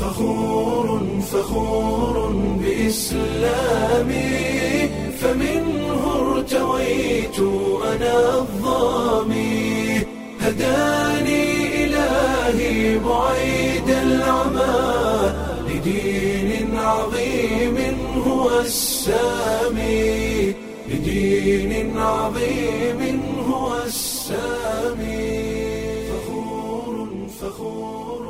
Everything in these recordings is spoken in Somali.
فخور فخور بإسلامي فمنه ارتويت أنا الظامي هداني إلهي بعيد العمى لدين عظيم هو السامي لدين عظيم هو السامي فخور فخور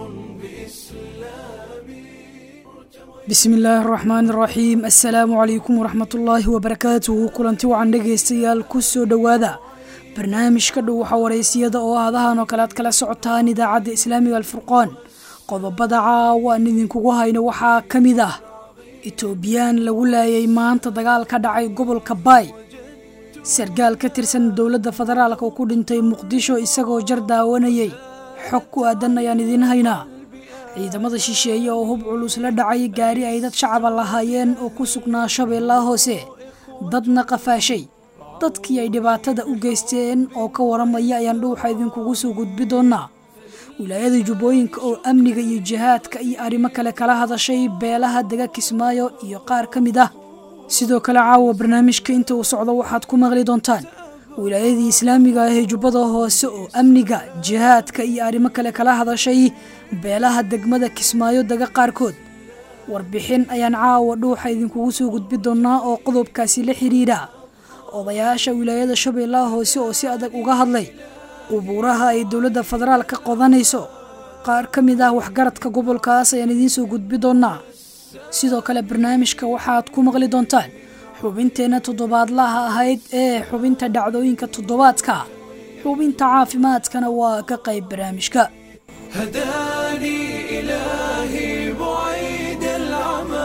بإسلامي bismi illaahi araxmaan iraxiim assalaamu calaykum waraxmatullaahi wabarakaatuhu kulanti wacan dhegaystayaal ku soo dhowaada barnaamijka dhow waxa wareysiyada oo aadahan oo kale aad kala socotaan idaacadda islaamiga alfurqaan qodobada caawa aan idinkugu hayno waxaa ka mid ah etoobiyaan lagu laayay maanta dagaal ka dhacay gobolka baay sargaal ka tirsan dowladda federaalka oo ku dhintay muqdisho isagoo jar daawanayay xog ku aadan ayaan idiin haynaa ciidamada shisheeye oo hub culus la dhacay gaari ay dad shacaba lahaayeen oo ku sugnaa shabeellaha hoose dadna qafaashay dadkii ay dhibaatada u geysteen oo ka waramaya ayaan dhuuxa idinkugu soo gudbi doonaa wilaayada jubbooyinka oo amniga iyo jihaadka iyo arrimo kale kala hadashay beelaha dega kismaayo iyo qaar ka mid ah sidoo kale caawa barnaamijka inta uu socdo waxaad ku maqli doontaan wilaayadii islaamiga ah ee jubbada hoose oo amniga jihaadka iyo arrimo kale kala hadashay beelaha degmada kismaayo dega qaarkood warbixin ayaan caawa dhuuxa idinkugu soo gudbi doonaa oo qodobkaasi la xidhiidha odayaasha wilaayada shabeellaha hoose oo si adag uga hadlay qubuuraha ay dowladda federaal ka qodanayso qaar ka mid ah waxgaradka gobolkaas ayaan idiin soo gudbi doonaa sidoo kale barnaamijka waxaad ku maqli doontaan xubinteenna toddobaadlaha ahayd ee xubinta dhacdooyinka toddobaadka xubinta caafimaadkana waa ka qayb barnaamijka هداني إلهي بعيد العمى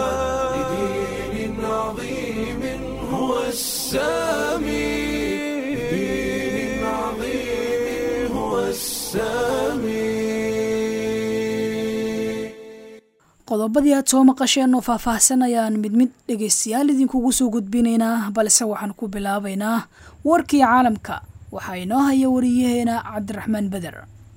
لدين عظيم هو السامي لدين عظيم هو السامي qodobadii aad soo maqasheen oo faahfaahsan ayaan mid mid dhegaystayaal idinkugu soo gudbinaynaa balse waxaan ku bilaabaynaa warkii caalamka waxaa inoo haya wariyaheena cabdiraxmaan beder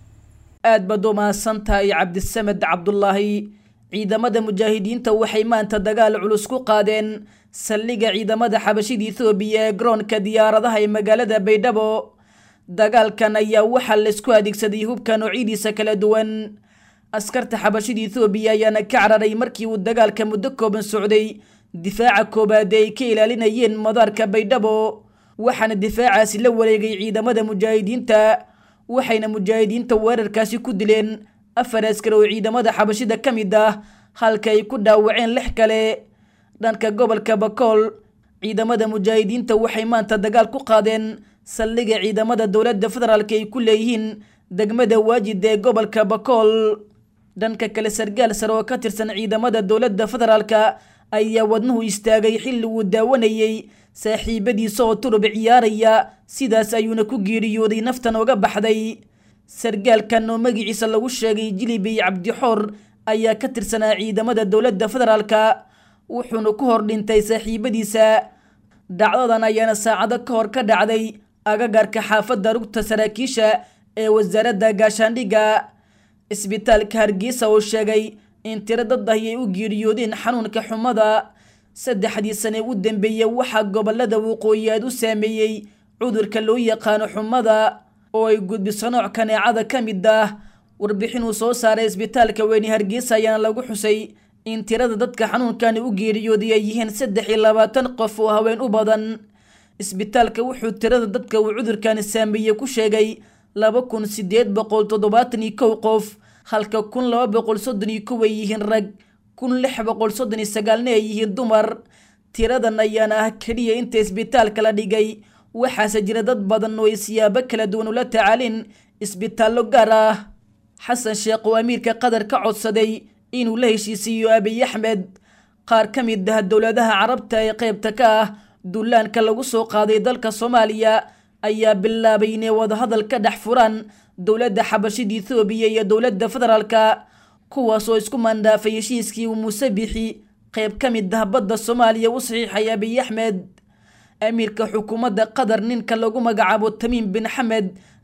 aad baad u mahadsantahay cabdisamed cabdulaahi ciidamada mujaahidiinta waxay maanta dagaal culus ku qaadeen saldhigga ciidamada xabashida ethoobiya ee garoonka diyaaradaha ee magaalada baydhabo dagaalkan ayaa waxaa laysku adeegsaday hubka noocyadiisa kala duwan askarta xabashida ethoobiya ayaana ka cararay markii uu dagaalka muddo kooban socday difaaca koobaad ee ay ka ilaalinayeen madaarka baydhabo waxaana difaacaasi la wareegay ciidamada mujaahidiinta waxayna mujaahidiinta weerarkaasi ku dileen afar askar oo ciidamada xabashida ka mid ah halka ay ku dhaawaceen lix kale dhanka gobolka bakool ciidamada mujaahidiinta waxay maanta dagaal ku qaadeen saldhigga ciidamada dowladda federaalk ay ku leeyihiin degmada waajid ee gobolka bakool dhanka kale sargaal sare oo ka tirsan ciidamada dowladda federaalka ayaa wadnuhu istaagay xilli uu daawanayey saaxiibadiisa oo turub ciyaaraya sidaas ayuuna ku geeriyooday naftan oga baxday sargaalkan oo magiciisa lagu sheegay jilibey cabdixoor ayaa ka tirsanaa ciidamada dowladda federaalka wuxuuna ku hor dhintay saaxiibadiisa dhacdadan ayaana saacado ka hor ka dhacday agagarka xaafadda rugta saraakiisha ee wasaaradda gaashaandhigga isbitaalka hargeysa oo sheegay in tiro dad ahi ay u geeriyoodeen xanuunka xumada saddexdii sane u dambeeyey waxaa gobolada waqooyi aad u saameeyey cudurka loo yaqaano xumada oo ay gudbiso nooc kaneecada ka mid ah warbixin uu soo saaray isbitaalka weyne hargeysa ayaana lagu xusay in tirada dadka xanuunkani u geeriyooday ay yihiin saddex iyo labaatan qof oo haween u badan isbitaalka wuxuu tirada dadka uu cudurkani saameeyey ku sheegay laba kun sideed boqol toddobaatan iyo kow qof halka kun laba boqol soddon iyo kow ay yihiin rag kun lix boqol soddon iyo sagaalna ay yihiin dumar tiradan ayaana ah keliya inta isbitaalka la dhigay waxaase jira dad badan oo ay siyaabo kala duwan ula tacaalin isbitaallo gaar ah xasan sheekh oo amiirka qatar ka codsaday inuu la heshiisiiyo abiy axmed qaar ka mid ah dowladaha carabta ee qaybta ka ah duulaanka lagu soo qaaday dalka soomaaliya ayaa bilaabay inay wadahadal ka dhex furaan dowladda xabashida ethoobiya iyo dowladda federaalka kuwaas oo isku mandhaafay heshiiskii uu muuse bixi qayb ka mid ah badda soomaaliya u saxiixay abiy axmed amiirka xukuumadda qatar ninka lagu magacaabo tamiim bin xamed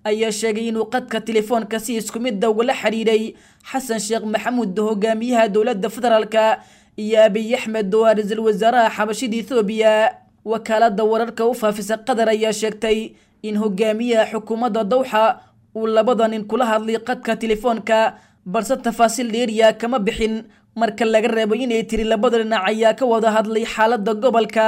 ayaa sheegay inuu qadka telefoonka si isku midda ugala xidhiidhay xasan sheekh maxamuud hogaamiyaha dowladda federaalka iyo abiy axmed oo ah ra-iisul wasaaraha xabashida ethoobiya wakaalada wararka u faafisa qatar ayaa sheegtay in hogaamiyaha xukuumadda dawxa uu labada nin kula hadlay qadka telefoonka balse tafaasiil dheeriya kama bixin marka laga reebo inay tiri labada dhinac ayaa ka wada hadlay xaaladda gobolka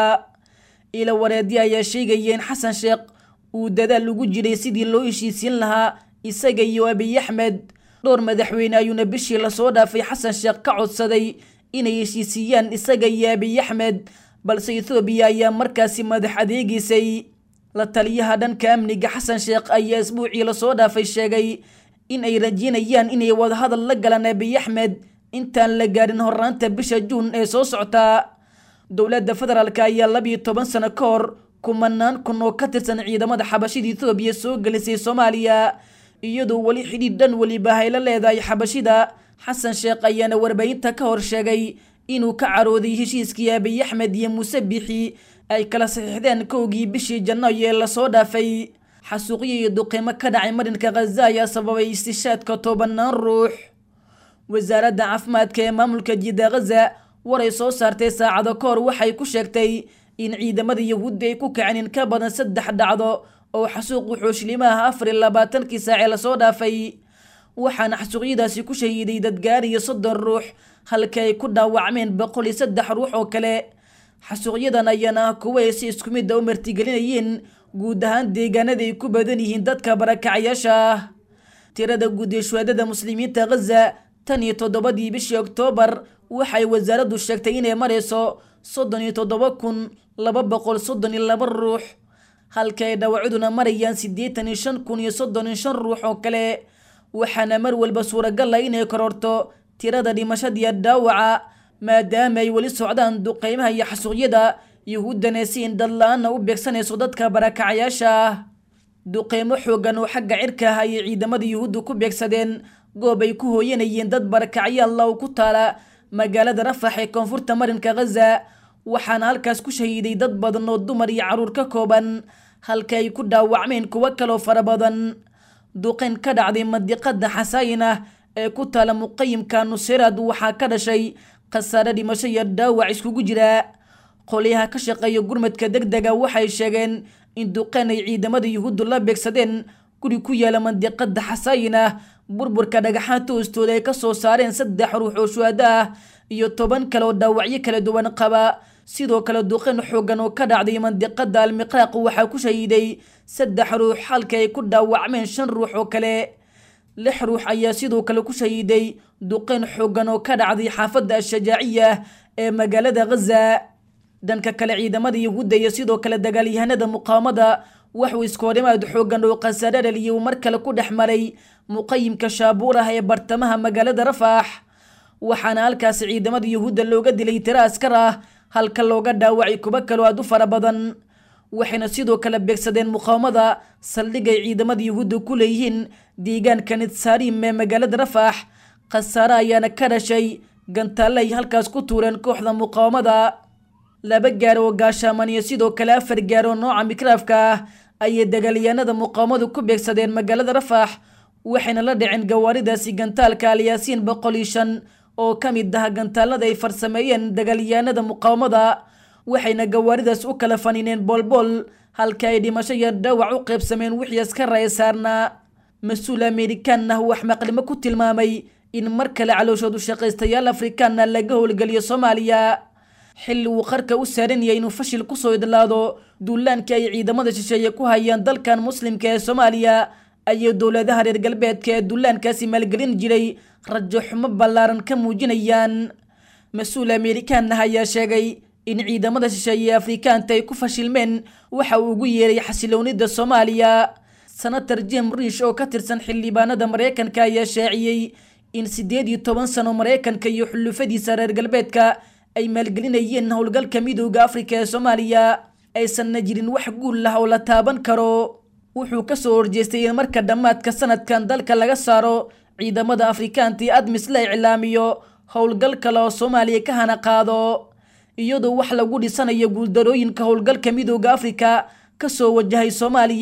ila wareedya ayaa sheegaya in xasan sheekh uu dadaal ugu jiray sidii loo heshiisiin lahaa isaga iyo abiy axmed dhowr madaxweyne ayuuna bishii lasoo dhaafay xasan sheekh ka codsaday inay heshiisiiyaan isaga iyo abiy axmed balse ethoobiya ayaa markaasi madax adeegiisay la taliyaha dhanka amniga xasan sheekh ayaa isbuucii lasoo dhaafay sheegay in ay rajeynayaan inay wadahadal la galaan abiy axmed intaan la gaadhin horaanta bisha juun ee soo socta dowladda federaalk ayaa labiyo toban sano ka hor kumanaan kun oo ka tirsan ciidamada xabashida ethoobiya soo gelisay soomaaliya iyadoo weli xidhiidh dhan weliba hayla leedahay xabashida xasan sheekh ayaana warbaahinta ka hor sheegay inuu ka carooday heshiiskii abiy axmed iyo muuse bixi ay kala saxiixdeen kowgii bishii janaayo ee lasoo dhaafay xasuuqyo iyo duqiimo ka dhacay marinka khaza ayaa sababay istishaadka tobanaan ruux wasaaradda caafimaadka ee maamulka jidda khaza waray soo saartay saacado ka hor waxay ku sheegtay in ciidamada yahuudda ay ku kaceen in ka badan saddex dhacdo oo xasuuqu xooshlimaha afar iyo labaatankii saacee lasoo dhaafay waxaana xasuuqyadaasi ku shahiiday dadgaariyo soddon ruux halka ay ku dhaawacmeen boqol iyo saddex ruux oo kale xasuuqyadan ayaana ah kuwo ay si isku midda u martigelinayeen guud ahaan deegaanada ay ku badan yihiin dadka barakacayaasha ah tirada guud ee shuhaadada muslimiinta khaza tan iyo toddobadii bishii oktoobar waxay wasaaraddu sheegtay inay marayso soddon iyo toddoba kun laba boqol soddon iyo laba ruux halka ay dhaawacaduna marayaan siddeetan iyo shan kun iyo soddon iyo shan ruux oo kale waxaana mar walba suuragal ah inay kororto tirada dhimashadiiyo dhaawaca maadaama ay weli socdaan duqeymaha iyo xasuuqyada yuhuuddana si in dadla-aana u beegsanayso dadka barakacayaasha ah duqeymo xoogan oo xagga cirka ah ayay ciidamada yuhuuddu ku beegsadeen goob ay ku hooyanayeen dad barakacyaal law ku taala magaalada rafax ee koonfurta marinka khaza waxaana halkaas ku shahiiday dad badan oo dumar iyo carruur ka kooban halka ay ku dhaawacmeen kuwo kaloo fara badan duqeyn ka dhacday mandiqada xasaayin ah ee ku taala muqayimka nusirad waxaa ka dhashay khasaare dhimasho iyo dhaawac iskugu jira qolyaha ka shaqeeya gurmadka deg dega waxay sheegeen in duqeyn ay ciidamada yuhuuddu la beegsadeen guri ku yaala mandiqada xasaayin ah burburka dhagaxaanta hoostooda ay ka soo saareen saddex ruux oo shuhado ah iyo toban kale oo dhaawacyo kala duwan qaba sidoo kale duqeyn xoogan oo ka dhacday mandiqada almiqraaq waxaa ku shahiiday saddex ruux halka ay ku dhaawacmeen shan ruux oo kale lix ruux ayaa sidoo kale ku shahiiday duqeyn xoogan oo ka dhacday xaafadda ashajaaciya ee magaalada khaza dhanka kale ciidamada yahuudda iyo sidoo kale dagaalyahanada muqaawamada waxuu iskoorimaad xoogan oo khasaare dhaliyay uu mar kale ku dhex maray muqayimka shaabuur ah ee bartamaha magaalada rafaax waxaana halkaasi ciidamada yuhuudda looga dilay tiro askar ah halka looga dhaawacay kuwo kaloo aad u fara badan waxayna sidoo kale beegsadeen muqaawamada saldhigay ciidamada yuhuudda ku leeyihiin deegaanka nitsaarim ee magaalada rafaax khasaare ayaana ka dhashay gantaalle ay halkaas ku tuureen kooxda muqaawamada laba gaar oo gaashaaman iyo sidoo kale afar gaar oo nooca mikraafka ah ayay dagaalyahanada muqaawamadu ku beegsadeen magaalada rafaax waxayna la dhiceen gawaaridaasi gantaalka alyaasiin boqol iyo shan oo ka mid ah gantaalada ay farsameeyeen dagaalyahanada muqaawamada waxayna gawaaridaas u kala fanineen boolbool halka ay dhimasho iyo dhaawac u qaybsameen wixii askara ee saarnaa mas-uul amerikaan ah wax maqlimo ku tilmaamay in mar kale calooshoodu shaqaystayaal afrikaana laga howlgeliyo soomaaliya xilli uu qarka u saaran yahay inuu fashil kusoo idlaado duulaankii ay ciidamada shisheeye ku hayaan dalkan muslimka ee soomaaliya ayay dowladaha reer galbeedka ee duulaankaasi maalgelin jiray rajo xumo ballaaran ka muujinayaan mas-uul amerikaan ah ayaa sheegay in ciidamada shisheeye ee afrikaanta ay ku fashilmeen waxa uu ugu yeeray xasiloonida soomaaliya senator jim riish oo ka tirsan xildhibaanada maraykanka ayaa shaaciyey in siddeed iyo toban sano maraykanka iyo xulufadiisa reer galbeedka ay maalgelinayeen howlgalka midooda afrika ee soomaaliya aysanna jirin wax guul lah oo la taaban karo wuxuu kasoo horjeestay in marka dhammaadka sanadkan dalka laga saaro ciidamada afrikaantii admis la iclaamiyo howlgal kale oo soomaaliya ka hana qaado iyadoo wax lagu dhisanayo guuldarooyinka howlgalka midooda afrika kasoo wajahay soomaaliya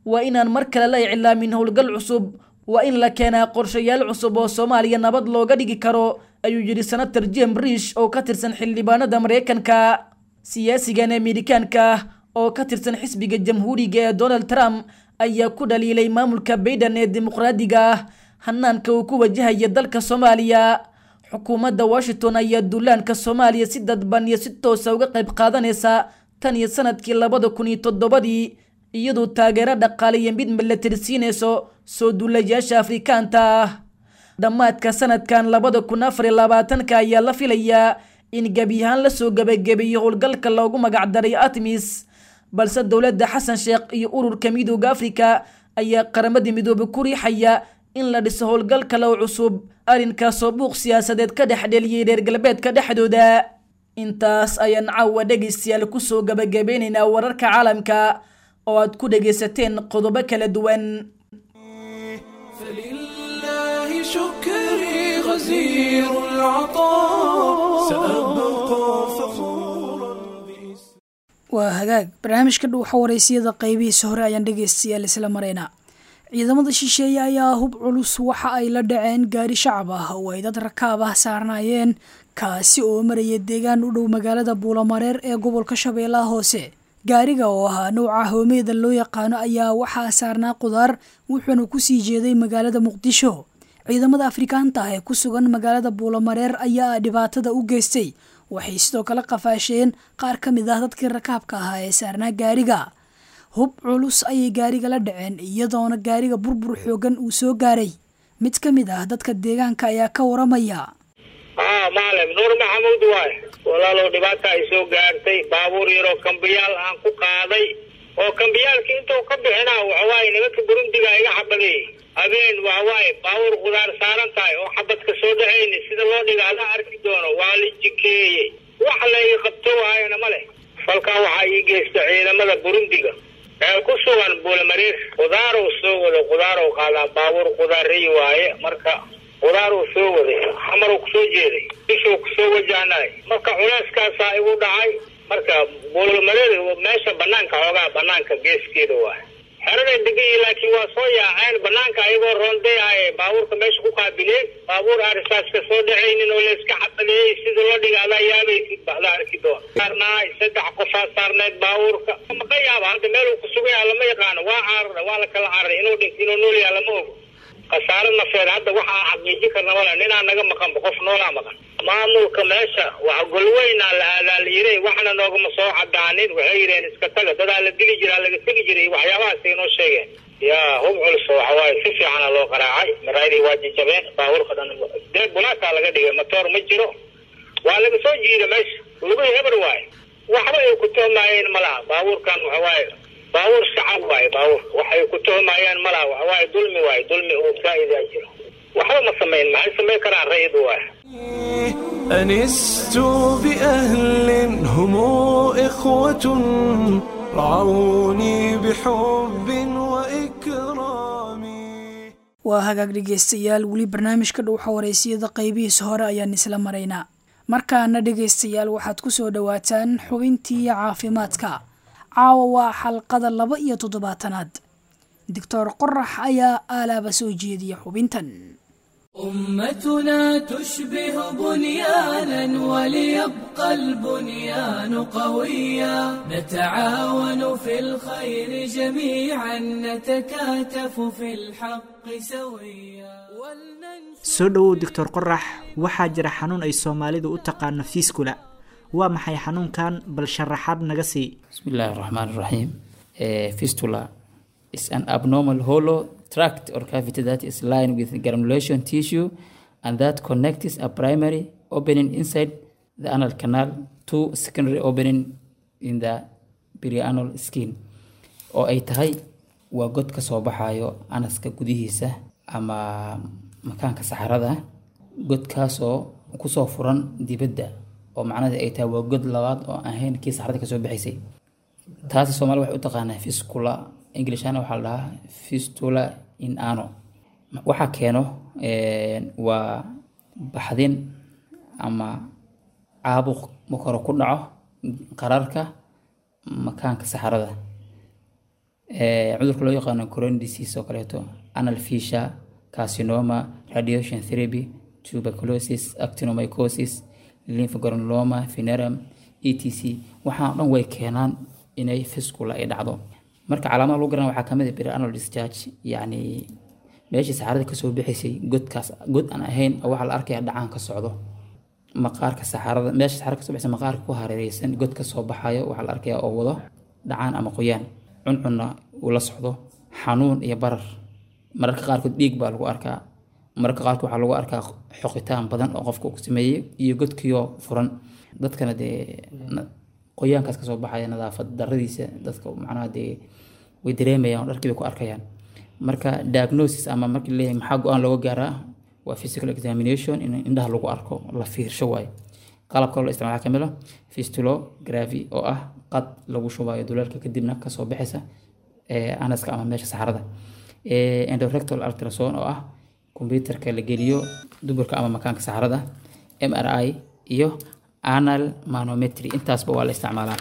waa inaan mar kale la iclaamin howlgal cusub waa in la keenaa qorshayaal cusub oo soomaaliya nabad looga dhigi karo ayuu yidhi senator jem rish oo ka tirsan xildhibaanada maraykanka siyaasigan amerikaanka ah oo ka tirsan xisbiga jamhuuriga ee donald trump ayaa ku dhaliilay maamulka bayden ee dimuqraadiga ah hanaanka uu ku wajahaya dalka soomaaliya xukuumadda washington ayaa duulaanka soomaaliya si dadban iyo si toosa uga qayb qaadanaysa tan iyo sanadkii labada kun iyo toddobadii iyadoo taageero dhaqaale iyo mid milatari siinayso soo duulayaasha afrikaanta ah dhammaadka sanadkan labada kun afar iyo labaatanka ayaa la filayaa in gebi ahaan lasoo gebagabeeyo howlgalka loogu magacdaray atmis balse dowladda xasan sheekh iyo ururka midooda afrika ayaa qaramadii midoobe ku riixaya in la dhiso howlgal kale oo cusub arrinkaasoo buuq siyaasadeed ka dhex dheliyay reer galbeedka dhexdooda intaas ayaan caawa dhegaystayaal kusoo gabagabeynaynaa wararka caalamka oo aad ku dhegaysateen qodobo kala duwan فلله شكري غزير العطاء سأبقى فخورا بإسلامي waa hagaag barnaamijka dhuuxa waraysiyada qaybihiisa hore ayaan dhegaystayaal isla maraynaa ciidamada shisheeye ayaa hub culus waxa ay la dhaceen gaari shacab ah oo ay dad rakaab ah saarnaayeen kaasi oo maraya deegaan u dhow magaalada buulamareer ee gobolka shabeellaha hoose gaariga oo ahaa nouca hoomeeda loo yaqaano ayaa waxaa saarnaa qudaar wuxuuna kusii jeeday magaalada muqdisho ciidamada afrikaanta ah ee ku sugan magaalada buulamareer ayaa dhibaatada u geystay waxay sidoo kale qafaasheen qaar ka mid ah dadkii rakaabka ahaa ee saarnaa gaariga hub culus ayay gaariga la dhaceen iyadoona gaariga burbur xoogan uu soo gaaray mid ka mid ah dadka deegaanka ayaa ka waramaya haa maalim nuur maxamuud waaye walaalow dhibaata ay soo gaartay baabuur yaroo kambiyaal aan ku qaaday oo kambiyaalkii intuu ka bixinaa waxawaaye nimanka burundiga iga xabadeeyey habeen waxawaaye baabuur qudaar saaran tahay oo xabadka soo dhacayni sida loo dhiga ala arki doono waa la jikeeyey wax layga qabto waayana ma leh falkaa waxaa ii geysta ciidamada burundiga ee ku sugan buulamareer qudaarow soo wado qudaarow qaadaa baabuur qudaarey waaye marka qudaaruu soo waday xamaruu kusoo jeeday bishuu kusoo wajahnay marka culeyskaasaa igu dhacay marka buulamareer meesha banaanka xoogaa banaanka geeskeeda waaye xeraday degan laakiin waa soo yaaceen banaanka ayagoo roondayaaye baabuurka meesha ku qaabileen baabuur arisaaska soo dhacaynin oo layska xabadeeyey sida loo dhiga adaa yaabaysid baxda arki doon saarnaay saddex qofaa saarneed baabuurka maka yaaba hadda meeluu ku sugan yaha lama yaqaano waa caarara waa la kala cararay inuu dhint inuu nool yaha lama ogo khasaare nafeed hadda waxaa xaqiiji karna male ninaa naga maqanba qof noolaa maqan maamulka meesha wax golweynaa la aadaa la yidhi waxna noogama soo cadaanin waxay yidheen iska taga dadaa la dili jiraa laga tegi jiray waxyaabahaasay noo sheegeen yaa hub culus waxawaaye si fiicana loo qaraacay maraadii waa jajabeen baabuurka dhan dee bunaakaa laga dhigay matoor ma jiro waa laga soo jiida meesha lugihii eber waaye waxba ay ku toomaayeen malaha baabuurkan waxawaaye baabuur shacab waaye baabuurka waxay ku tuhmayaan malaha waxawaaye dulmi waaye dulmi uu faa'idaa jiro waxba ma samayn maxay samayn karaan rayid waaye أنست بأهل هم إخوة رعوني بحب وإكرام waa hagaag dhegaystayaal weli barnaamijka dhuuxa waraysiyada qaybihiisa hore ayaan isla maraynaa markaana dhegaystayaal waxaad ku soo dhowaataan xubintii caafimaadka caawa waa xalqada laba iyo toddobaatanaad doctor qorax ayaa aalaaba soo jeediya xubintan أمتنا تشبه بنيانا وليبقى البنيان قويا نتعاون في الخير جميعا نتكاتف في الحق سويا ولننشر soo dhowow doctor qorax waxaa jira xanuun ay soomaalidu u taqaano fiiskula waa maxay xanuunkan bal sharaxaad naga sii بسم الله الرحمن الرحيم Uh, fistula is an abnormal hollow tract or cavity that is lined with granulation tissue and that connects a primary opening inside the anal canal to secondary opening in the perianal skin oo ay tahay waa god ka soo baxayo anaska gudihiisa ama makaanka saxarada godkaasoo kusoo furan dibadda oo macnaheed ay tahay waa god labaad oo aan ahayn kii saxarada kasoo baxaysay taasi soomaalida waxay u taqaanaa fiscula english ahaan waxaa la dhahaa fistula in ano waxaa keeno een, waa baxdin ama caabuq marka hore ku dhaco qararka makaanka saxarada Eh, cudurka loo yaqaano coron disease oo kaleeto anal fisha carcinoma radiation therapy tuberculosis actinomycosis lymphogranuloma venerum etc waxaan dhan way keenaan inay fiscula ay dhacdo marka calaamadaha lagu garan waxaa kamid ah perianal discharge yacni meeshii saxarada kasoo bixaysay godkaas god aan ahayn oo waxaa la arkaya dhacaan ka socdo maqaarka saxarada meesha saxarada kasoo bixisa maqaarka ku hareereysan god ka soo baxayo waxaa la arkaya oo wado dhacaan ama qoyaan cuncunna uu la socdo xanuun iyo barar mararka qaarkood dhiig baa lagu arkaa mararka qaarkood waxaa lagu arkaa xoqitaan badan oo qofka uu sameeyey iyo godkiyo furan dadkana dee na- qoyaankaas kasoo baxaya nadaafad daradiisa dadka macnaha dee way dareemayaan oo dharkii bay ku arkayaan marka diagnosis ama markii leeyahay maxaa go-aan looga gaaraa waa physical examination in indhaha lagu arko la fiirsho waaye qalabka loo isticmaala waxaa kamid ah fistulography oo ah qad lagu shubayo duleelka kadibna kasoo bixisa ee anaska ama meesha saxarada Eh, endorectal ultrasound oo ah kombyutarka la geliyo duburka ama makaanka saxarada mri iyo anal manometry intaasba waa la isticmaalaa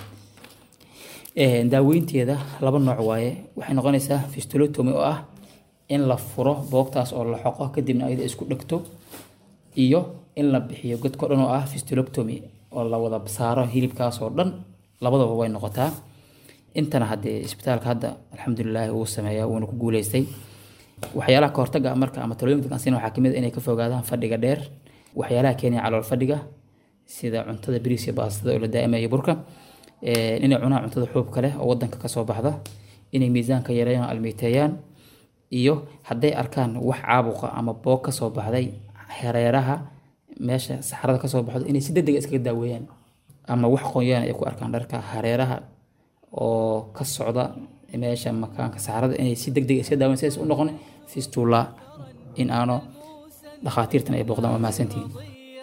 Eh, daaweynteeda laba nooc waaye waxay noqonaysaa fistulotomy oo ah in la furo boogtaas oo la xoqo kadibna ayada isku dhegto iyo in la bixiyo godko dhan oo ah fistuloctomy oo la wada saaro hilibkaas oo dhan labadaba way noqotaa intana haddee isbitaalka hadda alxamdulilaahi wuu sameeyaa wuuna ku guuleystay waxyaalaha kahortaga marka ama talooyinka dadkan siin waxaa kamid ah inay ka fogaadaan fadhiga dheer waxyaalaha keenaya calool fadhiga sida cuntada bariis iyo baastada oo la daa'imaya burka Eh, inay cunaan cuntada xuubka leh oo wadanka kasoo baxda inay miisaanka yareeyaan oo almeyteeyaan iyo hadday arkaan wax caabuqa ama boog kasoo baxday hareeraha meesha saxarada kasoo baxdo inay si degdeg iskaga daaweeyaan ama wax qoyaan ay ku arkaan dharka hareeraha oo ka socda meesha makaanka saxarada inay si degdeg iska daaweyaan sidaas u noqon fistula in aano dhakhaatiirtan ay booqdaan waa mahadsantihiin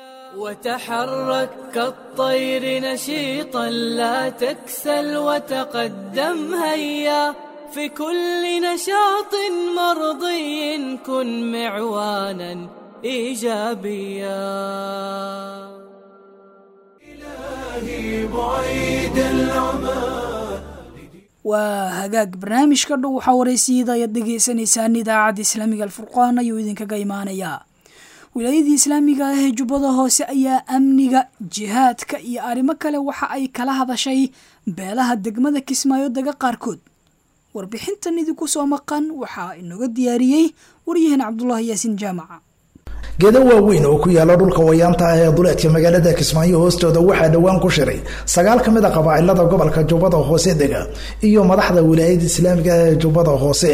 وتحرك كالطير نشيطا لا تكسل وتقدم هيا في كل نشاط مرضي كن معوانا ايجابيا بعيد العمى waa hagaag barnaamijka dhow waxaa wareysiyada ayaad dhegeysaneysaan idaacadda islaamiga alfurqaan ayuu idinkaga imaanayaa wilaayadii islaamiga ah ee jubbada hoose ayaa amniga jihaadka iyo arrimo kale waxa ay kala hadashay beelaha degmada kismaayo daga qaarkood warbixintan idinku soo maqan waxaa inooga diyaariyey waryahan cabdulaahi yaasiin jaamaca geedo waaweyn oo ku yaala dhulka wayaanta ah ee duleedka magaalada kismaayo hoostooda waxaa dhowaan ku shiray sagaal ka mid a qabaa'ilada gobolka jubbada hoose dega iyo madaxda wilaayada islaamiga ah ee jubbada hoose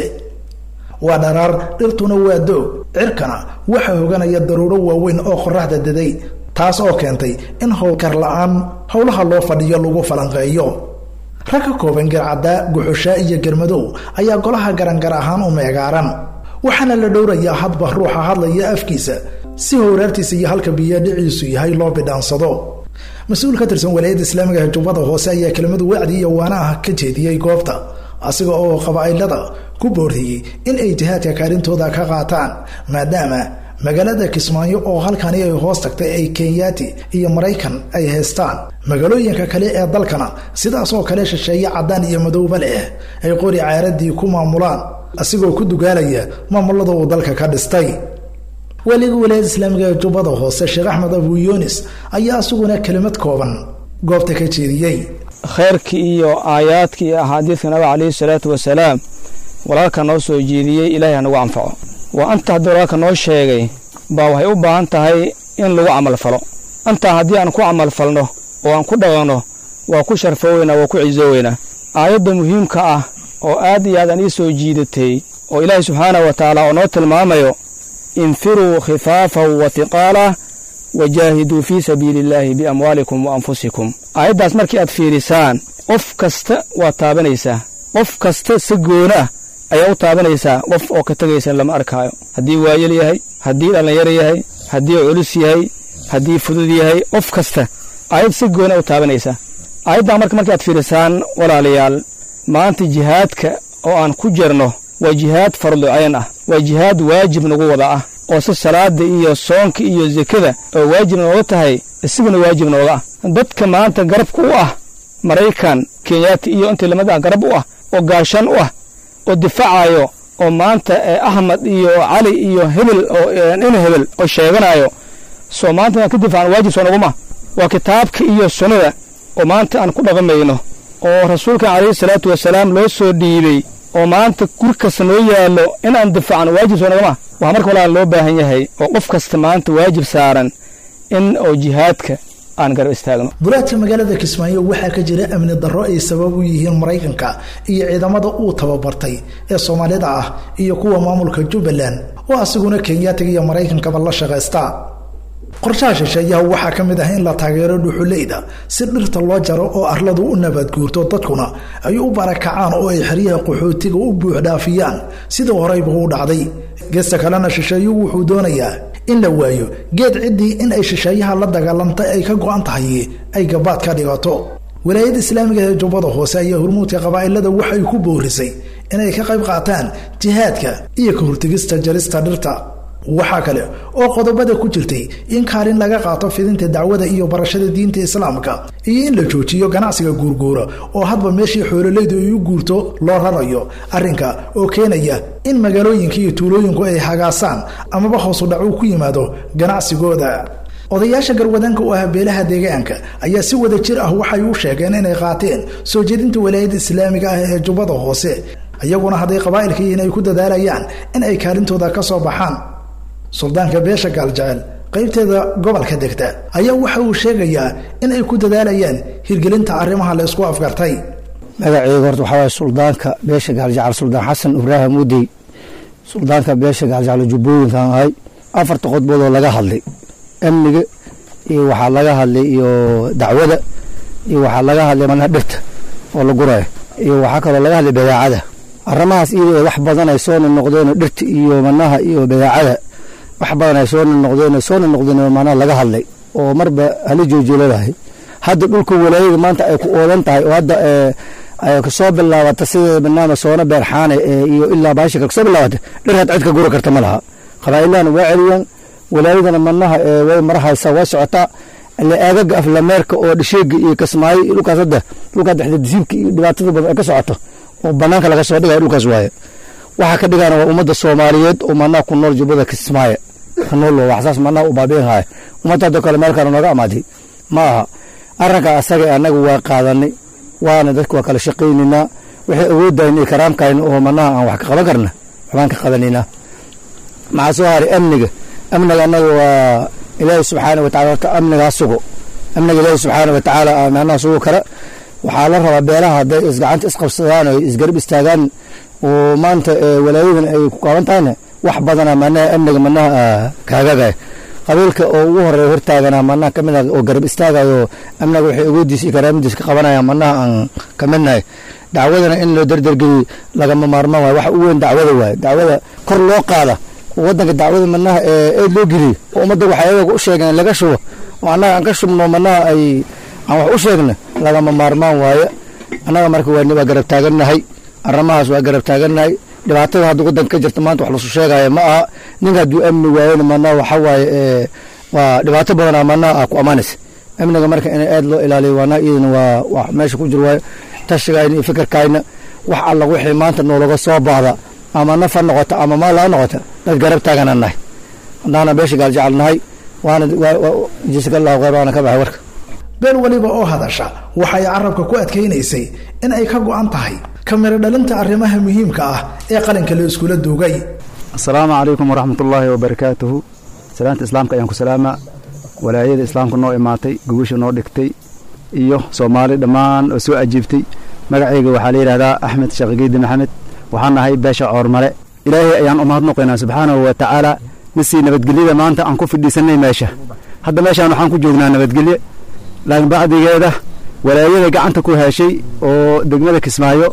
waa dharaar dhirtuna waa doog cirkana waxaa hoganaya daruuro waaweyn oo qoraxda daday taas oo keentay in howlkar la-aan howlaha loo fadhiyo lagu falanqeeyo rag ka kooban garcaddaa guxushaa iyo germadow ayaa golaha garangar ahaan u meegaaran waxaana la dhowrayaa hadba ruuxa hadlaya afkiisa si howraartiisa iyo halka biyo dhiciisu yahay loo bidhaansado mas-uul ka tirsan walaayadda islaamiga ee jubbada hoose ayaa kelimadu wacdi iyo waana ah ka jeediyey goobta asiga oo qabaa'ilada ku booriyey in ay jihaadka kaalintooda ka qaataan maadaama magaalada kismaayo oo halkani ay hoos tagtay ay kenyaati iyo maraykan ay haystaan magaalooyinka kale ee dalkana sidaas oo kale shisheeye caddaan iyo madowba leh ay qori caaradii ku maamulaan asigoo ku dugaalaya maamulada uu dalka ka dhistay weliga walaayada islaamiga ee jubbada hoose sheekh axmed abu yunis ayaa isaguna kelimad kooban goobta ka jeediyey khayrkii iyo aayaadkii iyo axaadiidka nabiga calayhi salaatu wasalaam walaalka noo soo jeediyey ilaahay hanagu anfaco waa anta haddii walaalka noo sheegay baa waxay u baahan tahay in lagu camalfalo antaa haddii aan ku camalfalno oo aan ku dhaqanno waa ku sharfooweynaa waa ku cisooweynaa aayadda muhiimka ah oo aad iyo aad aan ii soo jiidatay oo ilaahay subxaanahu wa tacaala oo noo tilmaamayo infiruu khifaafan wa hiqaalah wajaahiduu fii sabiili illaahi biamwaalikum wa anfusikum aayaddaas markii aad fiirisaan qof kasta waad taabanaysaa qof kasta si goona ah ayaa u taabanaysaa qof oo ka tegaysa lama arkaayo haddii waayel yahay haddii dhallinyaro yahay haddii culus yahay haddii fudud yahay qof kasta aayad si goona u taabanaysaa aayaddan marka markii aad fiirisaan walaalayaal maanta jihaadka oo aan ku jirno waa jihaad fardu cayn ah waa jihaad waajib nagu wada ah oo si salaada iyo soonka iyo sekada oo waajib nooga tahay isiguna waajib nooga ah dadka maanta garabka u ah maraykan kenyaati iyo intii lamid ah garab u ah oo gaashan u ah oo difaacayo oo maanta axmed iyo cali iyo hebel oo in hebel oo sheeganayo soo maanta aan ka difaacan waajib soo naguma waa kitaabka iyo sunnada oo maanta aan ku dhaqmayno oo rasuulkan calayhi salaatu wasalaam loo soo dhiibey oo maanta gur kasta noo yaallo inaan difaacno waajib soo naguma waxaa marka walaa loo baahan yahay oo qof kasta maanta waajib saaran in oo jihaadka aan garab istaagno dulaadka magaalada kismaayo waxaa ka jira amni darro ay sabab u yihiin maraykanka iyo ciidamada uu tababartay ee soomaalida ah iyo kuwa maamulka jubbaland oo asiguna kenyaatiga iyo maraykankaba la shaqaysta qorshaha shisheeyaha waxaa ka mid ah in la taageero dhuxuleyda si dhirta loo jaro oo arladu u nabadguurto dadkuna ay u barakacaan oo ay xeryaha qaxootiga u buuxdhaafiyaan sidii horeyba u dhacday geesta kalena shisheeyuhu wuxuu doonayaa in la waayo geed ciddii in ay shisheeyaha la dagaalantay ay ka go-an tahay ay gabaad ka dhigato walaayadda islaamiga ee jubbada hoose ayaa hormuudka qabaa'ilada waxay ku boorisay inay ka qayb qaataan jihaadka iyo ka hortegista jarista dhirta waxaa kale oo qodobada ku jirtay in kaalin laga qaato fidinta dacwada iyo barashada diinta islaamka iyo in la joojiyo ganacsiga guurguura oo hadba meeshii xoololaydu ay u guurto loo rarayo arrinka oo keenaya in magaalooyinka iyo tuulooyinku ay hagaasaan amaba hoosu dhac uu ku yimaado ganacsigooda odayaasha garwadanka u ah beelaha deegaanka ayaa si wada jir ah waxay u sheegeen inay qaateen soo jeedinta walaayadda islaamiga ah ee jubbada hoose iyaguna hadday qabaa'ilka yihiin ay ku dadaalayaan in ay kaalintooda ka soo baxaan suldaanka beesha gaaljecel qaybteeda gobolka degta ayaa waxa uu sheegayaa in ay ku dadaalayaan hirgelinta arrimaha la isku afgartay magaceyga horta waxaa waye suldaanka beesha gaaljecel suldaan xasan ibraahim udey suldaanka beesha gaaljecel jubbooyinkan ahay afarta qodboodoo laga hadlay amniga iyo waxaa laga hadlay iyo dacwada iyo waxaa laga hadlay manaha dhirta oo la gurayo iyo waxaa kaloo laga hadlay badaacada arrimahaas iyadoo wax badan ay soo noqdeen dhirta iyo manaha iyo badaacada wax badan ay soo noqdeen soo noqdeen manaha laga hadlay oo marba hala joojiladahay hadda dhulka walaayada maanta ay ku oodan tahay oo hadda ay kasoo bilaabata sida banaama soona beerxaane iyo ilaa baashika kasoo bilaabata dhir had cid ka guri karta ma laha qabaa'ilahana waa celiyaan walaayadana manaha way marahaysaa waa socotaa ile aagaga aflameerka oo dhisheega iyo kasmaayo iyo dhulkaas hadda dhulkaa dhexda disiibka iyo dhibaatada badan ay ka socoto oo banaanka laga soo dhigaya dhulkaas waaye waxaa ka dhigana waa ummadda soomaaliyeed oo manaha ku nool jubbada kismaayo ka nool waxsaas manaha u baabiin haya ummadda hadda kale meel kale nooga amaatay ma aha arrinka asaga annaga waa qaadanay waana dadka waa kala shaqaynaynaa waxay awoodayna iyo karaamkayna oo manaha aan wax ka qaban karna waxbaan ka qabanaynaa maxaa soo haray amniga amniga annaga waa ilaahi subxaana watacala horta amnigaa sugo amniga ilaahi subxaana watacaala manaha sugo kale waxaa la rabaa beelaha hadday isgacanta isqabsadaan oo isgarab istaagaan oo maanta walaayadan ay ku qaaban tahayna wax badana manaha amniga manaha kaagagaya qabiilka oo ugu horeeya hortaagana manaha ka mid ah oo garab istaagayo amniga waxay awoodiisa iyo karaamadiisa ka qabanaya manaha aan ka midnahay dacwadana in loo dardargeliyo lagama maarmaan waayo waxa u weyn dacwada waaye dacwada kor loo qaada wadanka dacwada manaha eed loo geliyo oo ummadda waxay ayaga u sheegeen laga shubo oo annaga aan ka shubno manaha ay aan wax u sheegna lagama maarmaan waaye annaga marka waa garab taagannahay arrimahaas waa garab taagannahay dhibaatada hadda wadanka ka jirta maanta wax lasu sheegaya ma aha ninka hadduu amni waayona manaha waxa waaye waa dhibaato badanaa manaha ah ku ammaanaysa amniga marka in aad loo ilaaliyo waana iyadana waa wax meesha ku jiro waayo tashigayna iyo fikirkayna wax alla wixii maanta noolaga soo baahda ama naf ha noqota ama maal ha noqota dad garab taaganaan nahay haddaana beesha gaaljecel nahay waana jiska allahu khayr waana ka baxay warka beel weliba oo hadasha waxay carabka ku adkaynaysay in ay ka go-an tahay kamiro dhalinta arrimaha muhiimka ah ee qalinka la iskula duugay asalaamu calaykum waraxmatullaahi wabarakaatuhu salaanta islaamka ayaan ku salaamaa walaayada islaamka noo imaatay gogosha noo dhigtay iyo soomaali dhammaan oo soo ajiibtay magacayga waxaa la yidhahdaa axmed sheekhigiidi maxamed waxaan nahay beesha coormale ilaahay ayaan u mahadnoqaynaa subxaanahu wa tacaala misii nabadgelyada maanta aan ku fidhiisannay meesha hadda meeshaan waxaan ku joognaa nabadgelye laakiin bacdigeeda walaayada gacanta ku heshay oo degmada kismaayo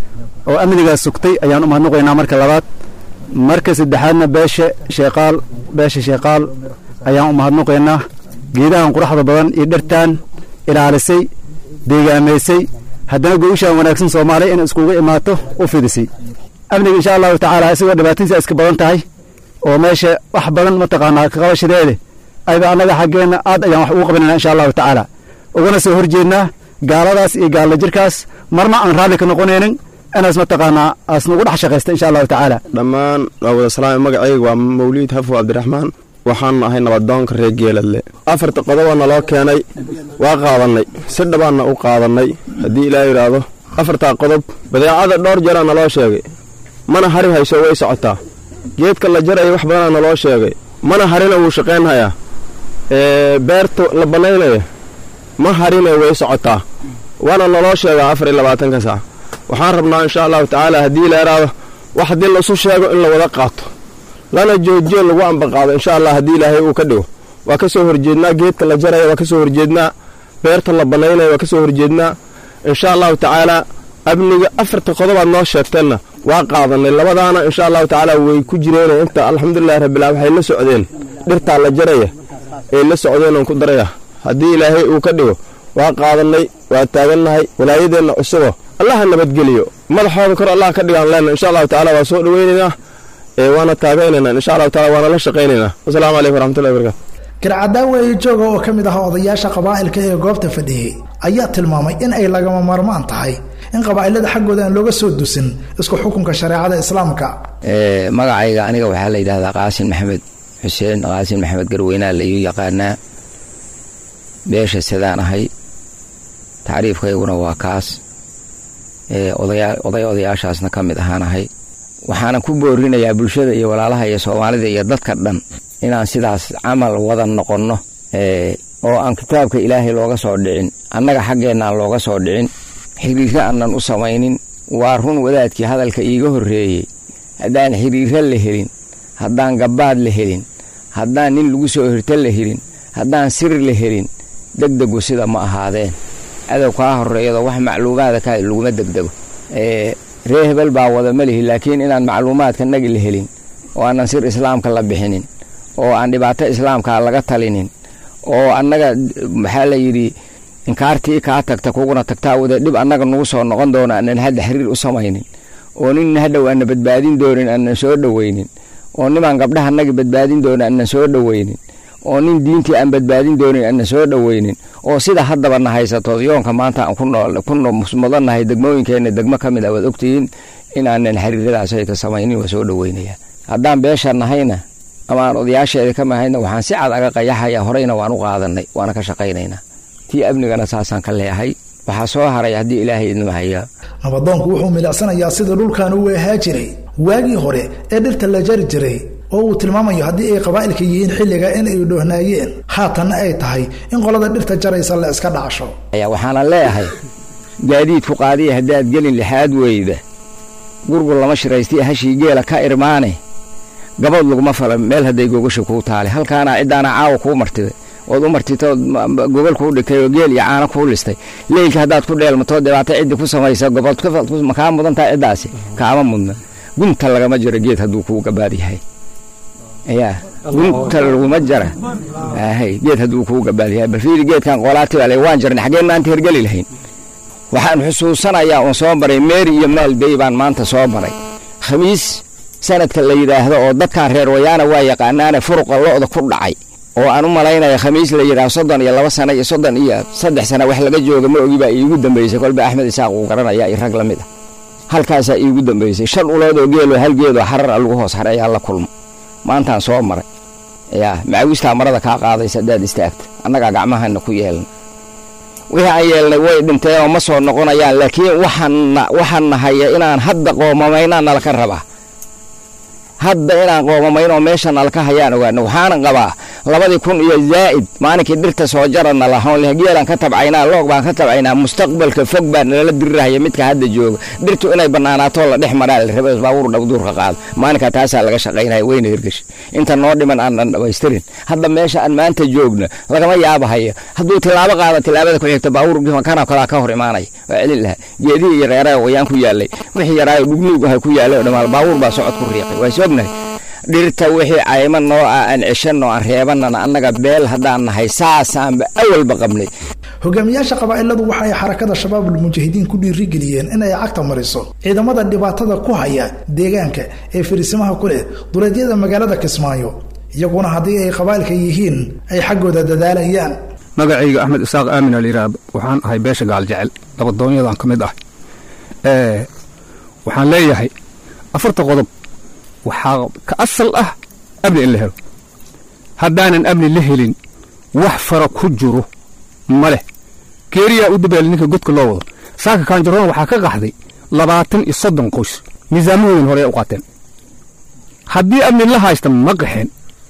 oo amnigaas sugtay ayaan u mahadnoqaynaa marka labaad marka saddexaadna beesha sheeqaal beesha sheeqaal ayaan u mahadnoqaynaa geedahan quraxda badan iyo dhartaan ilaalisay deegaamaysay haddana goyshaan wanaagsan soomaaliya inay iskugu imaato u fidisay amniga insha allahu tacaala isagoo dhibaatadiisa iska badan tahay oo meesha wax badan mataqaanaa kaqabashadeede ayba annaga xaggeenna aad ayaan wax ugu qabanayna insha allahu tacaala ugana soo horjeednaa gaaladaas iyo gaalla jirkaas marna aan raalli ka noqonaynin inaas mataqaanaa aas nagu dhex shaqaysta insha allahu tacaala dhammaan waa wada salaam magacayga waa mawliid xafo cabdiraxmaan waxaan ahay nabadoonka reer geeladle afarta qodobaa naloo keenay waa qaadannay si dhabaanna u qaadannay haddii ilaa yidhaahdo afartaa qodob badeecada dhowr jaraa naloo sheegay mana hari hayso way socotaa geedka la jaraya wax badanaa naloo sheegay mana harina wuu shaqaynhayaa beerta la bannaynaya ma harina way socotaa waana naloo sheegaa afar iyo labaatanka saac waxaan rabnaa insha allahu tacaala haddii la yidhaahdo wax haddii laisu sheego in la wada qaato lana joojiyo lagu ambaqaado insha allah haddii ilaahay uu ka dhigo waa ka soo horjeednaa geedka la jaraya waa ka soo horjeednaa beerta la bannaynaya waa ka soo horjeednaa insha allahu tacaalaa amniga afarta qodobaad noo sheegteenna waa qaadannay labadaana insha allahu tacaala way ku jireen inta alxamdulilahi rabbillah waxay la socdeen dhirtaa la jaraya ay la socdeenon ku daraya haddii ilaahay uu ka dhigo waa qaadannay waa taagannahay walaayadeenna cusubo allaha nabadgeliyo madaxooda kor allah ka dhigaan leenna insha allahu tacala waa soo dhoweynaynaa waana taagaynaynaa insha allahu taala waana la shaqaynaynaa wasalaamu calaykum waraxmatullahi barakatu garcadaaweeye jooga oo ka mid ah odayaasha qabaa'ilka ee goobta fadhiyey ayaa tilmaamay in ay lagama maarmaan tahay in qabaa'ilada xaggooda aan looga soo dusin isku xukunka shareecada islaamka magacayga aniga waxaa la yidhahdaa qaasin maxamed xuseen qaasin maxamed garweynaa la iu yaqaanaa beesha sidaan ahay tacriifkayguna waa kaas oday odayaashaasna ka mid ahaan ahay waxaana ku boorinayaa bulshada iyo walaalaha iyo soomaalida iyo dadka dhan inaan sidaas camal wada noqonno oo aan kitaabka ilaahay looga soo dhicin annaga xaggeenna aan looga soo dhicin xiriirro aanan u samaynin waa run wadaadkii hadalka iiga horreeyey haddaan xiriirro la helin haddaan gabbaad la helin haddaan nin lagu soo hirto la helin haddaan sir la helin degdegu sida ma ahaadeen cadow kaa horreeyado wax macluumaada ka laguma degdego ree hebel baa wada ma lihi laakiin inaan macluumaadka nagi la helin oo aanan sir islaamka la bixinin oo aan dhibaato islaamka laga talinin oo annaga maxaa la yidhi inkaartii kaa tagta kuguna tagtaa wada dhib annaga nagu soo noqon doona aanan hadda xiriir u samaynin oo nin hadhow aanna badbaadin doonin aanan soo dhoweynin oo nimaan gabdhaha nagi badbaadin doona aanan soo dhoweynin oo nin diintii aan badbaadin doonin aanan soo dhoweynin oo sida haddaba na haysato yoonka maanta aan ku mudannahay degmooyinkeenna degmo ka mid a waad ogtihiin in aanan xiriiradaas ayka samaynin waa soo dhoweynaya haddaan beesha nahayna ama aan odayaasheeda ka mahayna waxaan si cad aga qayaxaya horeyna waan u qaadanay waana ka shaqaynaynaa tii amnigana saasaan ka leeyahay waxaa soo haray haddii ilaahay idnima hayaa nabadoonku wuxuu milicsanayaa sida dhulkan uu ahaa jiray waagii hore ee dhirta la jari jiray oo uu tilmaamayo haddii ay qabaa'ilka yihiin xilliga in ay dhoohnaayeen haatanna ay tahay in qolada dhirta jaraysa la iska dhacsho waxaana leeyahay gaadiidku qaadiya haddaad gelin lixaad weyda gurgur lama shiraystay hashii geela ka irmaane gabood laguma fala meel hadday gogasha kuu taale halkaana ciddaana caawa kuu martiday ood u martitood gogol kuu dhigtay oo geel iyo caano kuu listay leylka haddaad ku dheelmato dhibaato ciddi ku samaysa gobood makaa mudantaa ciddaasi kaama mudna gunta lagama jiro geed hadduu kuu gabaad yahay yaa gunta laguma jara hay geed hadduu kuu gabaad yahay bal fiiri geedkan qoolaati baa waan jarnay xaggeen maanta hergeli lahayn waxaan xusuusanayaa oon soo maray meeri iyo maalbey baan maanta soo maray khamiis sanadka la yidhaahdo oo dadkan reer wayaana waa yaqaanaane furuqa lo'da ku dhacay oo aan u malaynaya khamiis la yidhaahdo soddon iyo laba sano iyo soddon iyo saddex sano wax laga jooga ma ogi baa iigu dambaysay kolba axmed isaaq uu garanaya iyo rag la mid ah halkaasaa iigu dambaysay shan ulood oo geeloo hal geedoo xarar a lagu hoos haray ayaa la kulmo maantaan soo maray yaa macawistaa marada kaa qaadaysa haddaad istaagta annagaa gacmahana ku yeelna wixii aan yeelnay way dhinteenoo ma soo noqonayaan laakiin waxaan nahaya inaan hadda qoomamaynaa nalaka rabaa hadda inaan qoomamaynoo meesha nalaka hayaan ogaano waxaanan qabaa labadii kun iyo zaa'id maalinkii dhirta soo jarana lahoon geelaan ka tabcaynaa loog baan ka tabcaynaa mustaqbalka fog baa nalala dirirahaya midka hadda jooga dhirtu inay bannaanaatoo la dhex maraa la raba baabuur dhawduurka qaado maalinkaa taasaa laga shaqaynaya weyna hirgashi inta noo dhiman aanan dhamaystirin hadda meesha aan maanta joogna lagama yaabahaya hadduu tilaabo qaada tilaabada ku xigta baabuur kana kalaa ka hor imaanaya waa celin lahaa geedihii iyo reeraha wayaan ku yaallay wixii yaraayo dhugnuug aha ku yaallay oo dhammaan baabuur baa socod ku riiqay waa is ognahay dhirta wixii cayma noo ah aan ceshanno aan reebanana annaga beel haddaan nahay saasaanba awalba qabnay hogaamiyaasha qabaa'iladu waxa ay xarakada shabaabul mujaahidiin ku dhiirigeliyeen in ay cagta mariso ciidamada dhibaatada ku haya deegaanka ee fariisimaha ku leh duleedyada magaalada kismaayo iyaguna haddii ay qabaa'ilka yihiin ay xaggooda dadaalayaan magacayga axmed isaaq aamin alyiraab waxaan ahay beesha gaaljecel labadoonyadan ka mid ah waxaan leeyahay afarta qodob waxaa ka asal ah amni in la helo haddaanan amni la helin wax fara ku jiro ma leh geeriyaa u dabaali ninka godka loo wado saaka kaanjaroon waxaa ka qaxday labaatan iyo soddon qoys miisaamahoodan hore u qaateen haddii amni la haysta ma qaxeen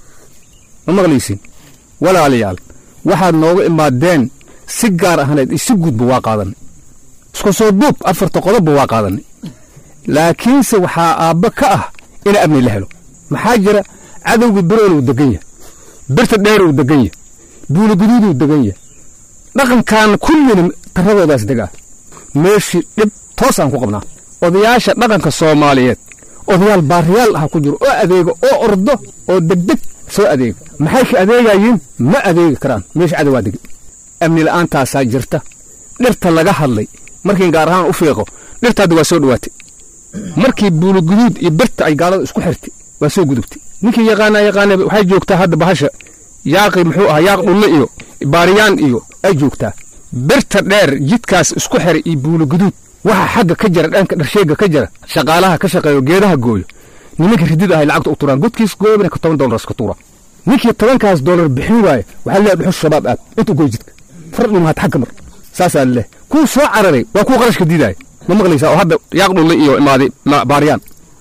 ma maqlaysin walaalayaal waxaad nooga imaadeen si gaar ahneed iyo si gudba waa qaadanay isku soo duub afarta qodobba waa qaadanay laakiinse waxaa aabba ka ah in amni la helo maxaa jira cadowga berool uu degan yahay birta dheer uu degan yahay buuligaduud uu degan yahay dhaqankan kullina taradoodaas degaa meeshii dhib toos aan ku qabnaa odayaasha dhaqanka soomaaliyeed odayaal baariyaal ah ku jiro oo adeega oo ordo oo degdeg soo adeega maxay ka adeegayiin ma adeegi karaan meesha cadow waa degay amni la'aantaasaa jirta dhirta laga hadlay markiin gaar ahaan u fiiqo dhirta hadda waa soo dhowaatay markii buuluguduud iyo birta ay gaalada isku xirtay waa soo gudubtay ninkii yaqaana yaqaana waxay joogtaa hadda bahasha yaaqi muxuu ahaa yaaq dhulle iyo baariyaan iyo ay joogtaa birta dheer jidkaas isku xiray iyo buuluguduud waxa xagga ka jira dhanka dharsheega ka jira shaqaalaha ka shaqeeyo geedaha gooyo nimanka ridid ahay lacagta u turaan godkiis goobina ka toban dolar iska tuura ninkii tobankaas dolar bixin waaye waxaa leeyahay dhuxus shabaab aad intu goy jidka fardhi mahat xagga mar saasaa leh kuu soo cararay waa kuu qarashka diidaaya ma maqlaysaa oo hadda yaaq dhulle iyo imaaday baariyaan